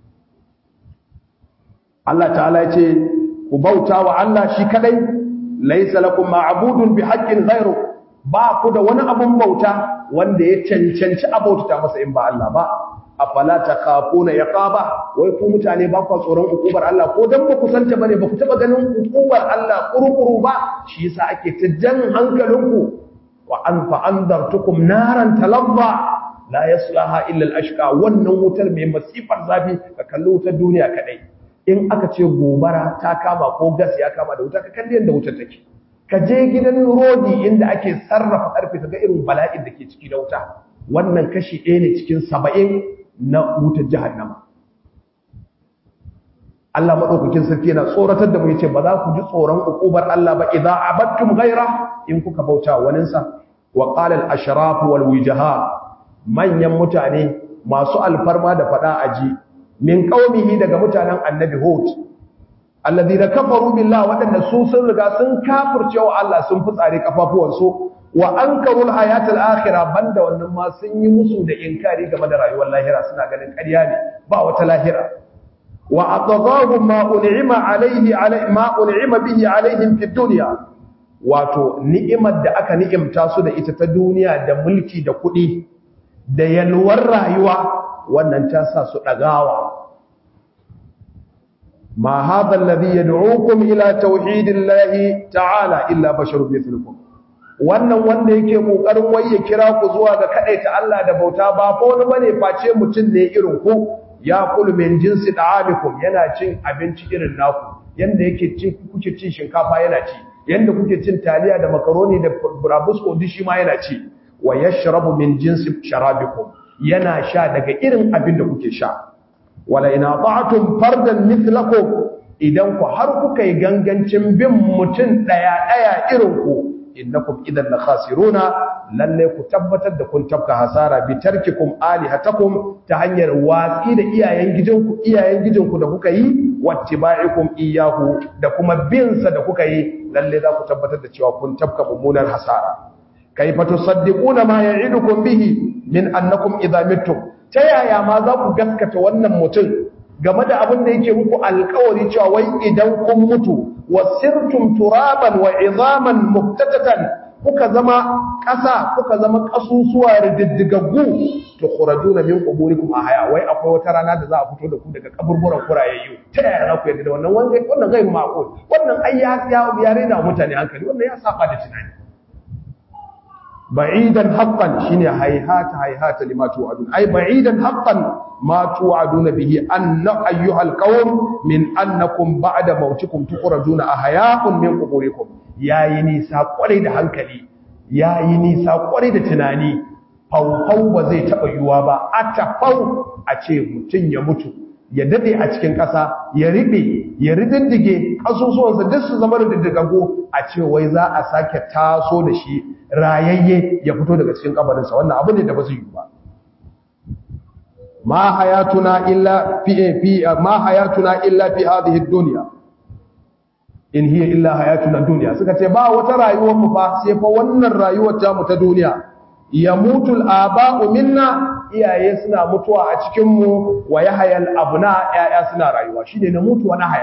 Allah ta'ala ya ce ku bauta wa Allah shi kadai laisa lakum ma'budun bi haqqin ghairu ba ku da wani abun bauta wanda ya cancanci abauta masa in ba Allah ba afala takhafuna yaqaba wai ku mutane ba ku tsoron ukubar Allah ko dan ba ku santa bane ba ku taba ganin ukubar Allah kurukuru ba shi yasa ake ta jan hankalinku wa an fa andartukum naran talazza la yaslaha illa al-ashqa wannan wutar mai masifar zafi ka kalli wutar duniya kadai in aka ce gobara ta kama ko gas ya kama da wuta ka kalli yanda wutar take ka je gidan rodi inda ake sarrafa karfe kaga irin bala'in da ke ciki da wuta wannan kashi ɗaya ne cikin saba'in na wutar jahannama Allah madaukakin sarki yana tsoratar da mu yace ba za ku ji tsoron ukubar Allah ba idza abattum ghaira in kuka bauta wani sa wa qala al ashraf wal wijaha manyan mutane masu alfarma da fada aji min qaumihi daga mutanen annabi hud alladhina kafaru billahi wadanda su sun riga sun kafirce wa Allah sun fitsare kafafuwansu wa ankarul hayatul akhirah banda wannan ma sun yi musu da inkari game da rayuwar lahira suna ganin ƙarya ne ba wata lahira wa atadahum ma un'ima alaihi ma un'ima bihi alaihim fid dunya wato ni'imar da aka ni'imta su da ita ta duniya da mulki da kuɗi da yalwar rayuwa wannan ta sa su dagawa ma hadha alladhi yad'ukum ila tauhidillahi ta'ala illa basharun mithlukum wannan wanda yake kokarin waye kira ku zuwa ga kadaita Allah da bauta ba ko wani bane face mutum ne irin ku ya kulu min jinsi da'amikum yana cin abinci irin naku yanda yake cin kuke cin shinkafa yana ci yanda kuke cin taliya da makaroni da burabusko duk shi ma yana ci wa yashrabu min jinsi sharabikum yana sha daga irin abin da kuke sha wala ina ta'atum fardan mithlakum idan ku har kuka yi gangancin bin mutum daya daya irin ku innakum idan la khasiruna lalle ku tabbatar da kun tabka hasara bi tarkikum alihatakum ta hanyar watsi da iyayen gijinku iyayen gijinku da kuka yi wattiba'ikum iyahu da kuma bin sa da kuka yi lalle za ku tabbatar da cewa kun tabka mummunar hasara kayfa tusaddiquna ma ya'idukum bihi min annakum idza mittum ta yaya ma za ku gaskata wannan mutum game da abin da yake muku alkawari cewa wai idan kun mutu wasirtum turaban wa izaman muktatatan kuka zama ƙasa kuka zama ƙasusuwa rididdigaggu to khurajuna min quburikum ahya wai akwai wata rana da za a fito da ku daga kaburburan kurayayyu ta yaya za ku yarda da wannan wannan wannan gairu ma'qul wannan ai ya ya rena mutane hankali wannan ya saba da tunani ba'idan haqqan shine hayhata hayhata lima tu'adun ay ba'idan haqqan ma tu'aduna bihi anna ayyuhal qawm min annakum ba'da mautikum tukhrajuna ahya'un min quburikum yayi nisa kwarai da hankali yayi nisa kwarai da tunani faufau ba zai taba yuwa ba atafau a ce mutun ya mutu ya dade a cikin ƙasa ya ribe ya ridindige kasusuwansa duk su zama rididdigago a ce wai za a sake taso da shi rayayye ya fito daga cikin kabarinsa wannan abu ne da ba zai yi ba ma hayatuna illa fi fi ma hayatuna illa fi hadhihi ad-dunya in hiya illa hayatuna dunya suka ce ba wata rayuwar mu fa sai fa wannan rayuwar ta mu ta duniya yamutul aba'u minna iyaye suna mutuwa a cikin mu wa yahayal abna yaya suna rayuwa shine na mutuwa na haya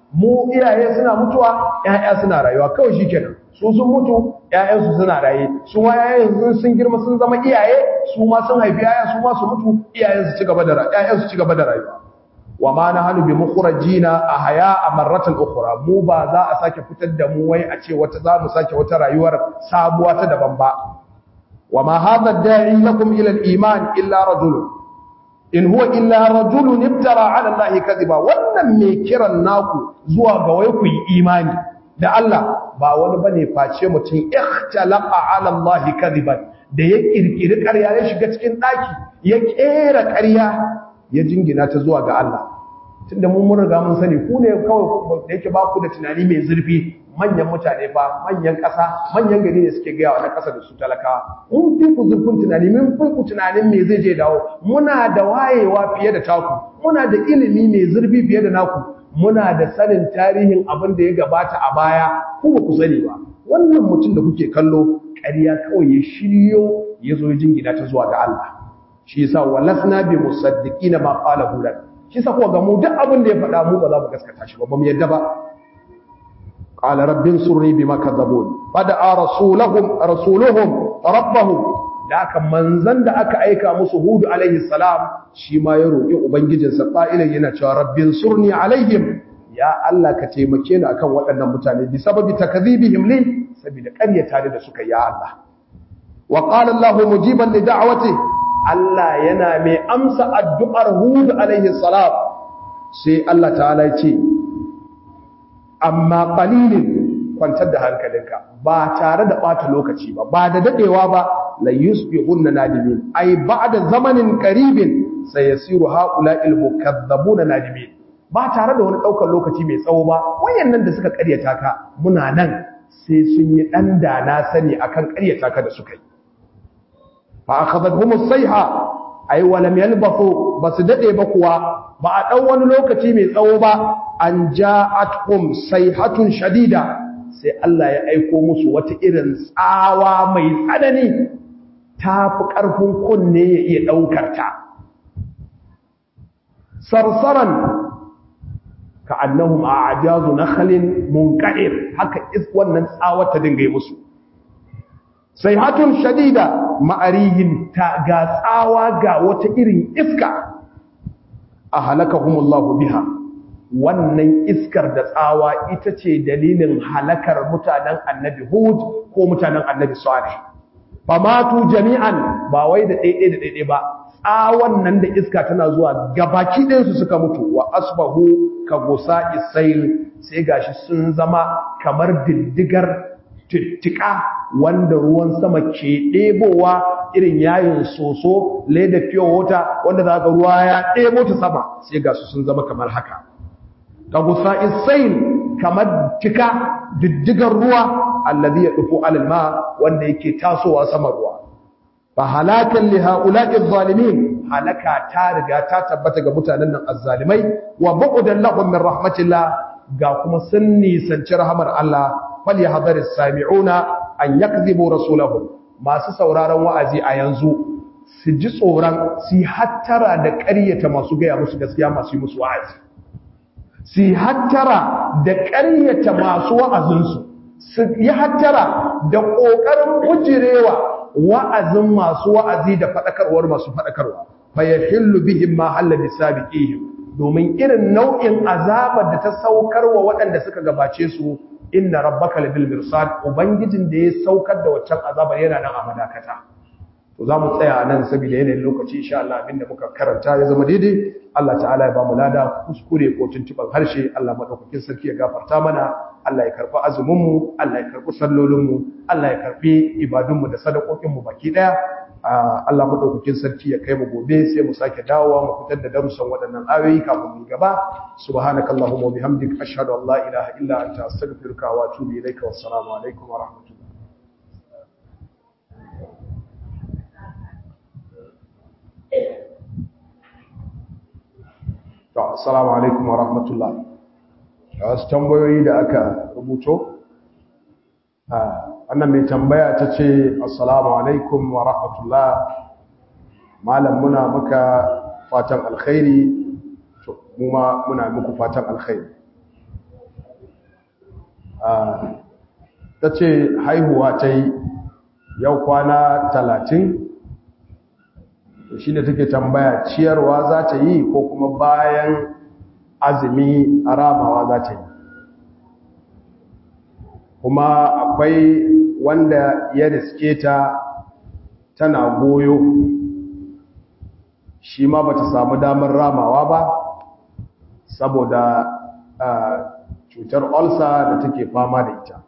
mu iyaye suna mutuwa ƴaƴa suna rayuwa kawai shikenan su sun mutu ƴaƴansu suna raye su ma ƴaƴan sun girma sun zama iyaye su ma sun haifi ƴaƴa su ma su mutu iyayen su ci gaba da rayuwa ƴaƴan su ci gaba da rayuwa wa ma nahnu bi mukhrajina ahya marratan ukhra mu ba za a sake fitar da mu wai a ce wata za mu sake wata rayuwar sabuwa ta daban ba wa ma hadha da'i lakum ila al-iman illa rajul in huwa illa rajulun ibtara ala allahi kadhiba wannan me kiran naku zuwa ga wai ku yi imani da Allah ba wani bane face mutum ikhtalaqa ala allahi kadhiban da ya kirkiri ƙarya ya shiga cikin daki ya kera ƙarya ya jingina ta zuwa ga Allah tunda mun mun riga mun sani ku ne kawai da yake ba ku da tunani mai zurfi manyan mutane fa manyan ƙasa manyan gari ne suke gaya wa na ƙasa da su talakawa mun fi ku zurfin tunani mun fi ku tunanin me zai je dawo muna da wayewa fiye da taku muna da ilimi mai zurfi fiye da naku muna da sanin tarihin abin da ya gabata a baya ku ba ku sani ba wannan mutum da kuke kallo ƙarya kawai ya shiryo ya zo ya jingina ta zuwa ga Allah shi yasa walasna bi musaddiqina ma qala hudan shi yasa kuwa ga mu duk abin da ya faɗa mu ba za mu gaskata shi ba ba mu yadda ba qala rabbin surni bima kadzabun fada'a rasulahum rasuluhum rabbahum da aka manzan da aka aika musu hudu alaihi salam shi ma ya roƙi ubangijinsa qa'ilan yana cewa rabbin surni alaihim ya Allah ka taimake ni akan waɗannan mutane bi sababi takdhibihim li saboda ƙaryata da suka ya Allah wa qala Allah mujiban li da'wati Allah yana mai amsa addu'ar Hud alaihi salam sai Allah ta'ala ya ce amma qalilin kwantar da hankalinka ba tare da bata lokaci ba ba da dadewa ba la yusbihunna nadimin ai ba'da zamanin qaribin sayasiru haula'il mukaththibuna nadimin ba tare da wani daukar lokaci mai tsawo ba wayannan da suka karyata ka muna nan sai sun yi dan dana sani akan karyata ka da suka yi fa akhadhatuhum as-sayha ay wa lam yalbathu bas dade ba kuwa ba a dan wani lokaci mai tsawo ba an ja'atuhum sayhatun shadida sai Allah ya aiko musu wata irin tsawa mai tsanani tafi karfin kunne ya iya daukar ta sarsaran ka annahum a'jazu nakhlin munqadir haka is wannan tsawa ta dinga yi musu sayhatun shadida ma'arihin ta ga tsawa ga wata irin iska a halakahumullahu biha wannan iskar da tsawa ita ce dalilin halakar mutanen annabi hud ko mutanen annabi salih famatu jami'an ba wai da ɗaiɗe da ɗaiɗe ba tsawon nan da iska tana zuwa gabaki ɗinsu suka mutu wa asbahu ka gusa isail sai gashi sun zama kamar diddigar tuttuka wanda ruwan sama ke ɗebowa irin yayin soso leda fiye wata wanda za ka ruwa ya ɗebo ta sama sai ga su sun zama kamar haka ka gusa isail kamar tika diddigar ruwa allazi ya ɗufo alalma wanda yake tasowa sama ruwa fa halakan li haula'i zalimin halaka ta riga ta tabbata ga mutanen nan azzalimai wa bu'dan lahum min rahmatillah ga kuma sun nisanci rahamar Allah falyahdharis sami'una an yakdhibu rasulahum masu sauraron wa'azi a yanzu su ji tsoron su hattara da ƙaryata masu gaya musu gaskiya masu yi musu wa'azi su hattara da ƙaryata masu wa'azinsu su yi hattara da ƙoƙarin bujirewa wa'azin masu wa'azi da faɗakarwar masu faɗakarwa fa yahillu bihim ma halla bisabiqihim domin irin nau'in azabar da ta saukar wa waɗanda suka gabace su inna rabbaka labil mirsad ubangijin da ya saukar da waccan azabar yana nan a madakata to zamu tsaya nan saboda yanayin lokaci insha Allah abinda muka karanta ya zama daidai Allah ta'ala ya ba mu lada kuskure ko tuntuban harshe Allah madaukakin sarki ya gafarta mana Allah ya karbi azumin mu Allah ya karbi sallolin mu Allah ya karbi ibadun mu da sadakokin mu baki daya Allah madaukakin sarki ya kai mu gobe sai mu sake dawowa mu fitar da darussan waɗannan ayoyi kafin mu gaba subhanakallahumma wa bihamdika ashhadu an la ilaha illa anta astaghfiruka wa atubu ilaika wassalamu alaikum wa rahmatullahi to assalamu alaikum wa rahmatullah wasu tambayoyi da aka rubuto wannan mai tambaya ta ce assalamu alaikum wa rahmatullah malam muna muka fatan alkhairi to mu ma muna muku fatan alkhairi ta ce haihuwa ta yi yau kwana talatin shi da take tambaya ciyarwa za ta yi ko kuma bayan azumi a ramawa za ta yi kuma akwai wanda ya riske ta tana goyo shi ma ba ta samu damar ramawa ba saboda cutar olsa da take fama da ita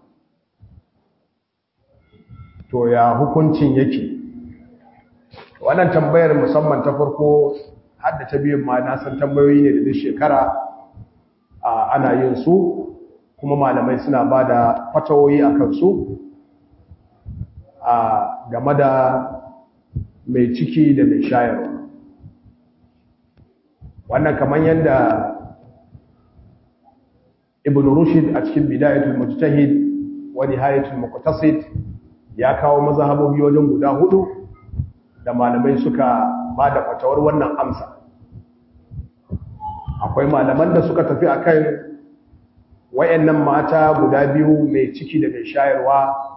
to ya hukuncin yake wannan tambayar musamman ta farko hadda ta biyun ma na san tambayoyi ne da duk shekara ana yin su kuma malamai suna ba da fatawoyi a kansu game da mai ciki da mai shayarwa wannan kamar yadda ibn rushd a cikin bidayatul mujtahid wa nihayatul muqtasid ya kawo mazhabobi wajen guda hudu da malamai suka ba da fatawar wannan amsa akwai malaman da suka tafi akan wayannan mata guda biyu mai ciki da mai shayarwa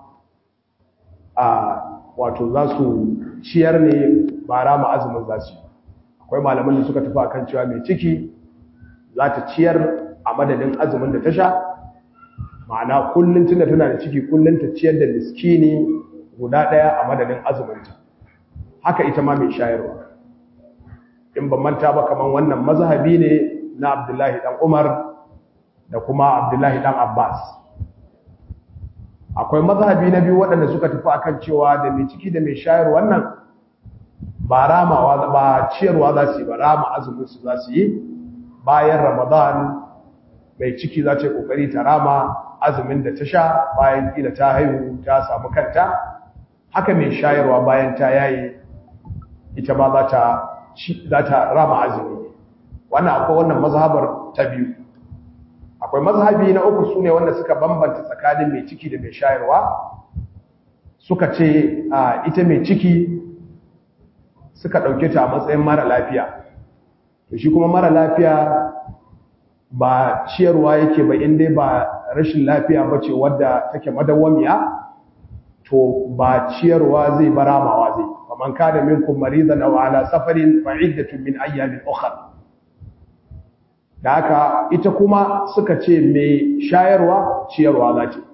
a wato za su ciyar ne ba rama azumin za su akwai malaman da suka tafi akan cewa mai ciki za ta ciyar a madadin azumin da ta sha ma'ana kullum tunda tana da ciki kullum ta ciyar da miskini guda ɗaya a madadin azuminta haka ita ma mai shayarwa in ban manta ba kaman wannan mazhabi ne na Abdullahi dan Umar da kuma Abdullahi dan Abbas akwai mazhabi na biyu waɗanda suka tafi akan cewa da mai ciki da mai shayar wannan ba ramawa ba ciyarwa za su yi ba rama azumin su za su yi bayan Ramadan mai ciki za ta yi kokari ta rama azumin da ta sha bayan kila ta haihu ta samu kanta haka mai shayarwa bayan ta yayi ita ma za ta za ta rama azumi wannan akwai wannan mazhabar ta biyu akwai mazhabi na uku sune wanda suka bambanta tsakanin mai ciki da mai shayarwa suka ce ita mai ciki suka dauke ta a matsayin mara lafiya to shi kuma mara lafiya ba ciyarwa yake ba inda ba rashin lafiya ba ce wadda take madawwamiya to ba ciyarwa zai baramawa zai faman kana minkum maridan aw ala safarin fa iddatun min ayyamin ukhra da haka ita kuma suka ce mai shayarwa ciyarwa za ce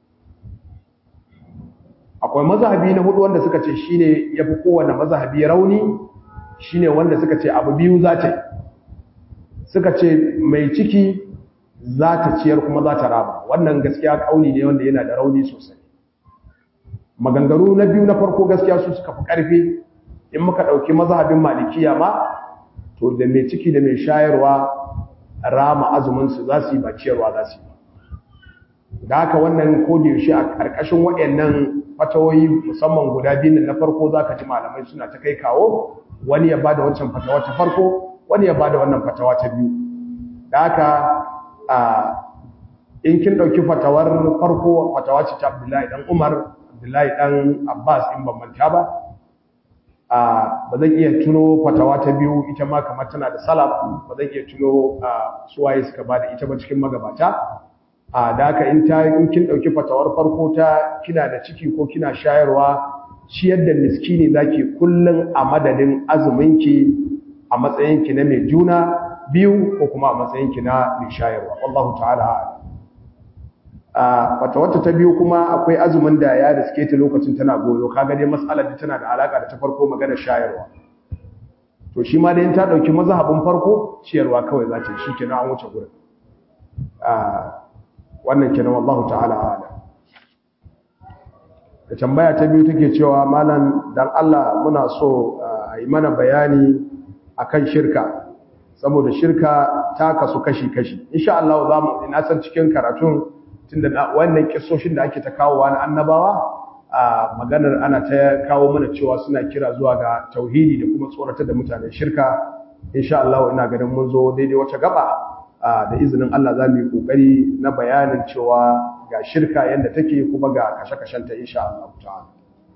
akwai mazhabi na hudu wanda suka ce shine yafi kowanne mazhabi rauni shine wanda suka ce abu biyu za ta suka ce mai ciki za ta ciyar kuma za ta raba wannan gaskiya kauli ne wanda yana da rauni sosai maganganu na biyu na farko gaskiya su suka fi ƙarfi in muka ɗauki mazhabin malikiya ma to da mai ciki da mai shayarwa rama azuminsu za su yi ba ciyarwa za su yi da haka wannan yaushe a ƙarƙashin waɗannan fatawoyi musamman guda biyu na farko za ka ji malamai suna ta kai kawo wani ya ba da wancan fatawa ta farko wani ya ba da wannan fatawa ta biyu da haka in kin ɗauki fatawar farko fatawa ce ta abdullahi ɗan umar abdullahi ɗan abbas in ban manta ba ba zan iya tuno fatawa ta biyu ita ma kamar tana da salaf ba zan iya tuno suwaye suka ba da ita ba cikin magabata da haka in ta in kin ɗauki fatawar farko ta kina da ciki ko kina shayarwa ciyar da miskini zaki kullum a madadin azuminki a matsayinki na mai juna biyu ko kuma a matsayinki na mai shayarwa wallahu ta'ala a fatawarta ta biyu kuma akwai azumin da ya riske ta lokacin tana goyo kaga dai mas'alar da tana da alaka da ta farko magana shayarwa to shi ma dai ta dauki mazhabin farko ciyarwa kawai za ta shi kenan an wuce gurin a wannan kenan wallahu ta'ala ala da tambaya ta biyu take cewa malam dan Allah muna so a yi mana bayani akan shirka saboda shirka ta kasu kashi-kashi insha Allah za mu ina san cikin karatun tunda wannan kissoshin da ake ta kawowa na annabawa a maganar ana ta kawo mana cewa suna kira zuwa ga tauhidi da kuma tsoratar da mutane shirka insha Allah ina ganin mun zo daidai wata gaba da izinin Allah za mu yi kokari na bayanin cewa ga shirka yanda take kuma ga kashe-kashenta insha Allah ta'ala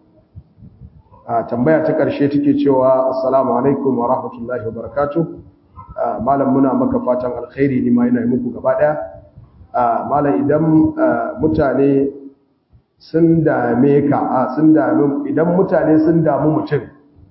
a tambaya ta ƙarshe take cewa assalamu alaikum wa rahmatullahi wa barakatuh malam muna maka fatan alkhairi ni ma ina yi muku gaba daya malam idan mutane sun dame ka a sun dame idan mutane sun damu mutum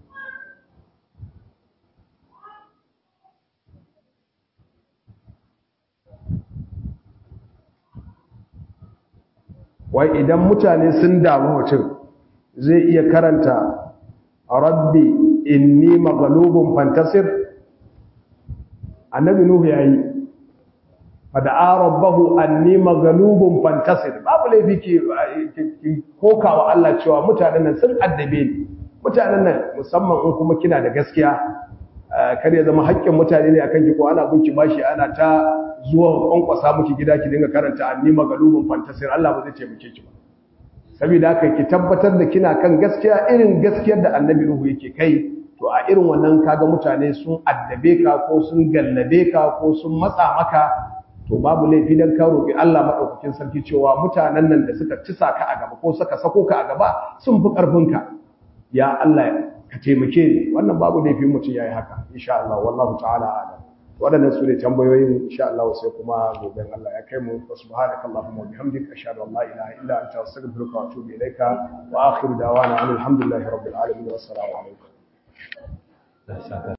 wai idan mutane sun damu mutum zai iya karanta rabbi inni maghlubun fantasir annabi nuhu yayi fada'a rabbahu anni maghlubun fantasir babu laifi ke kokawa Allah cewa mutanen nan sun addabe ni mutanen nan musamman in kuma kina da gaskiya kar ya zama haƙƙin mutane ne akan ki ko ana gunki bashi ana ta zuwa kwankwasa miki gida ki dinga karanta anni maghlubun fantasir Allah ba zai taimake ki ba saboda haka ki tabbatar da kina kan gaskiya irin gaskiyar da annabi Nuhu yake kai to a irin wannan kaga mutane sun addabe ka ko sun gallabe ka ko sun matsa maka to babu laifi dan ka roki Allah madaukakin sarki cewa mutanen nan da suka tisa ka a gaba ko suka sako ka a gaba sun fi karfin ka ya Allah ka taimake ni wannan babu laifi mutum yayi haka insha Allah wallahu ta'ala a'lam waɗannan su ne tambayoyin insha Allah sai kuma goben Allah ya kai mu subhanaka allahumma wa bihamdika ashhadu an la ilaha illa anta astaghfiruka wa atubu ilayka wa akhiru da'wana alhamdulillahi rabbil alamin wa assalamu alaikum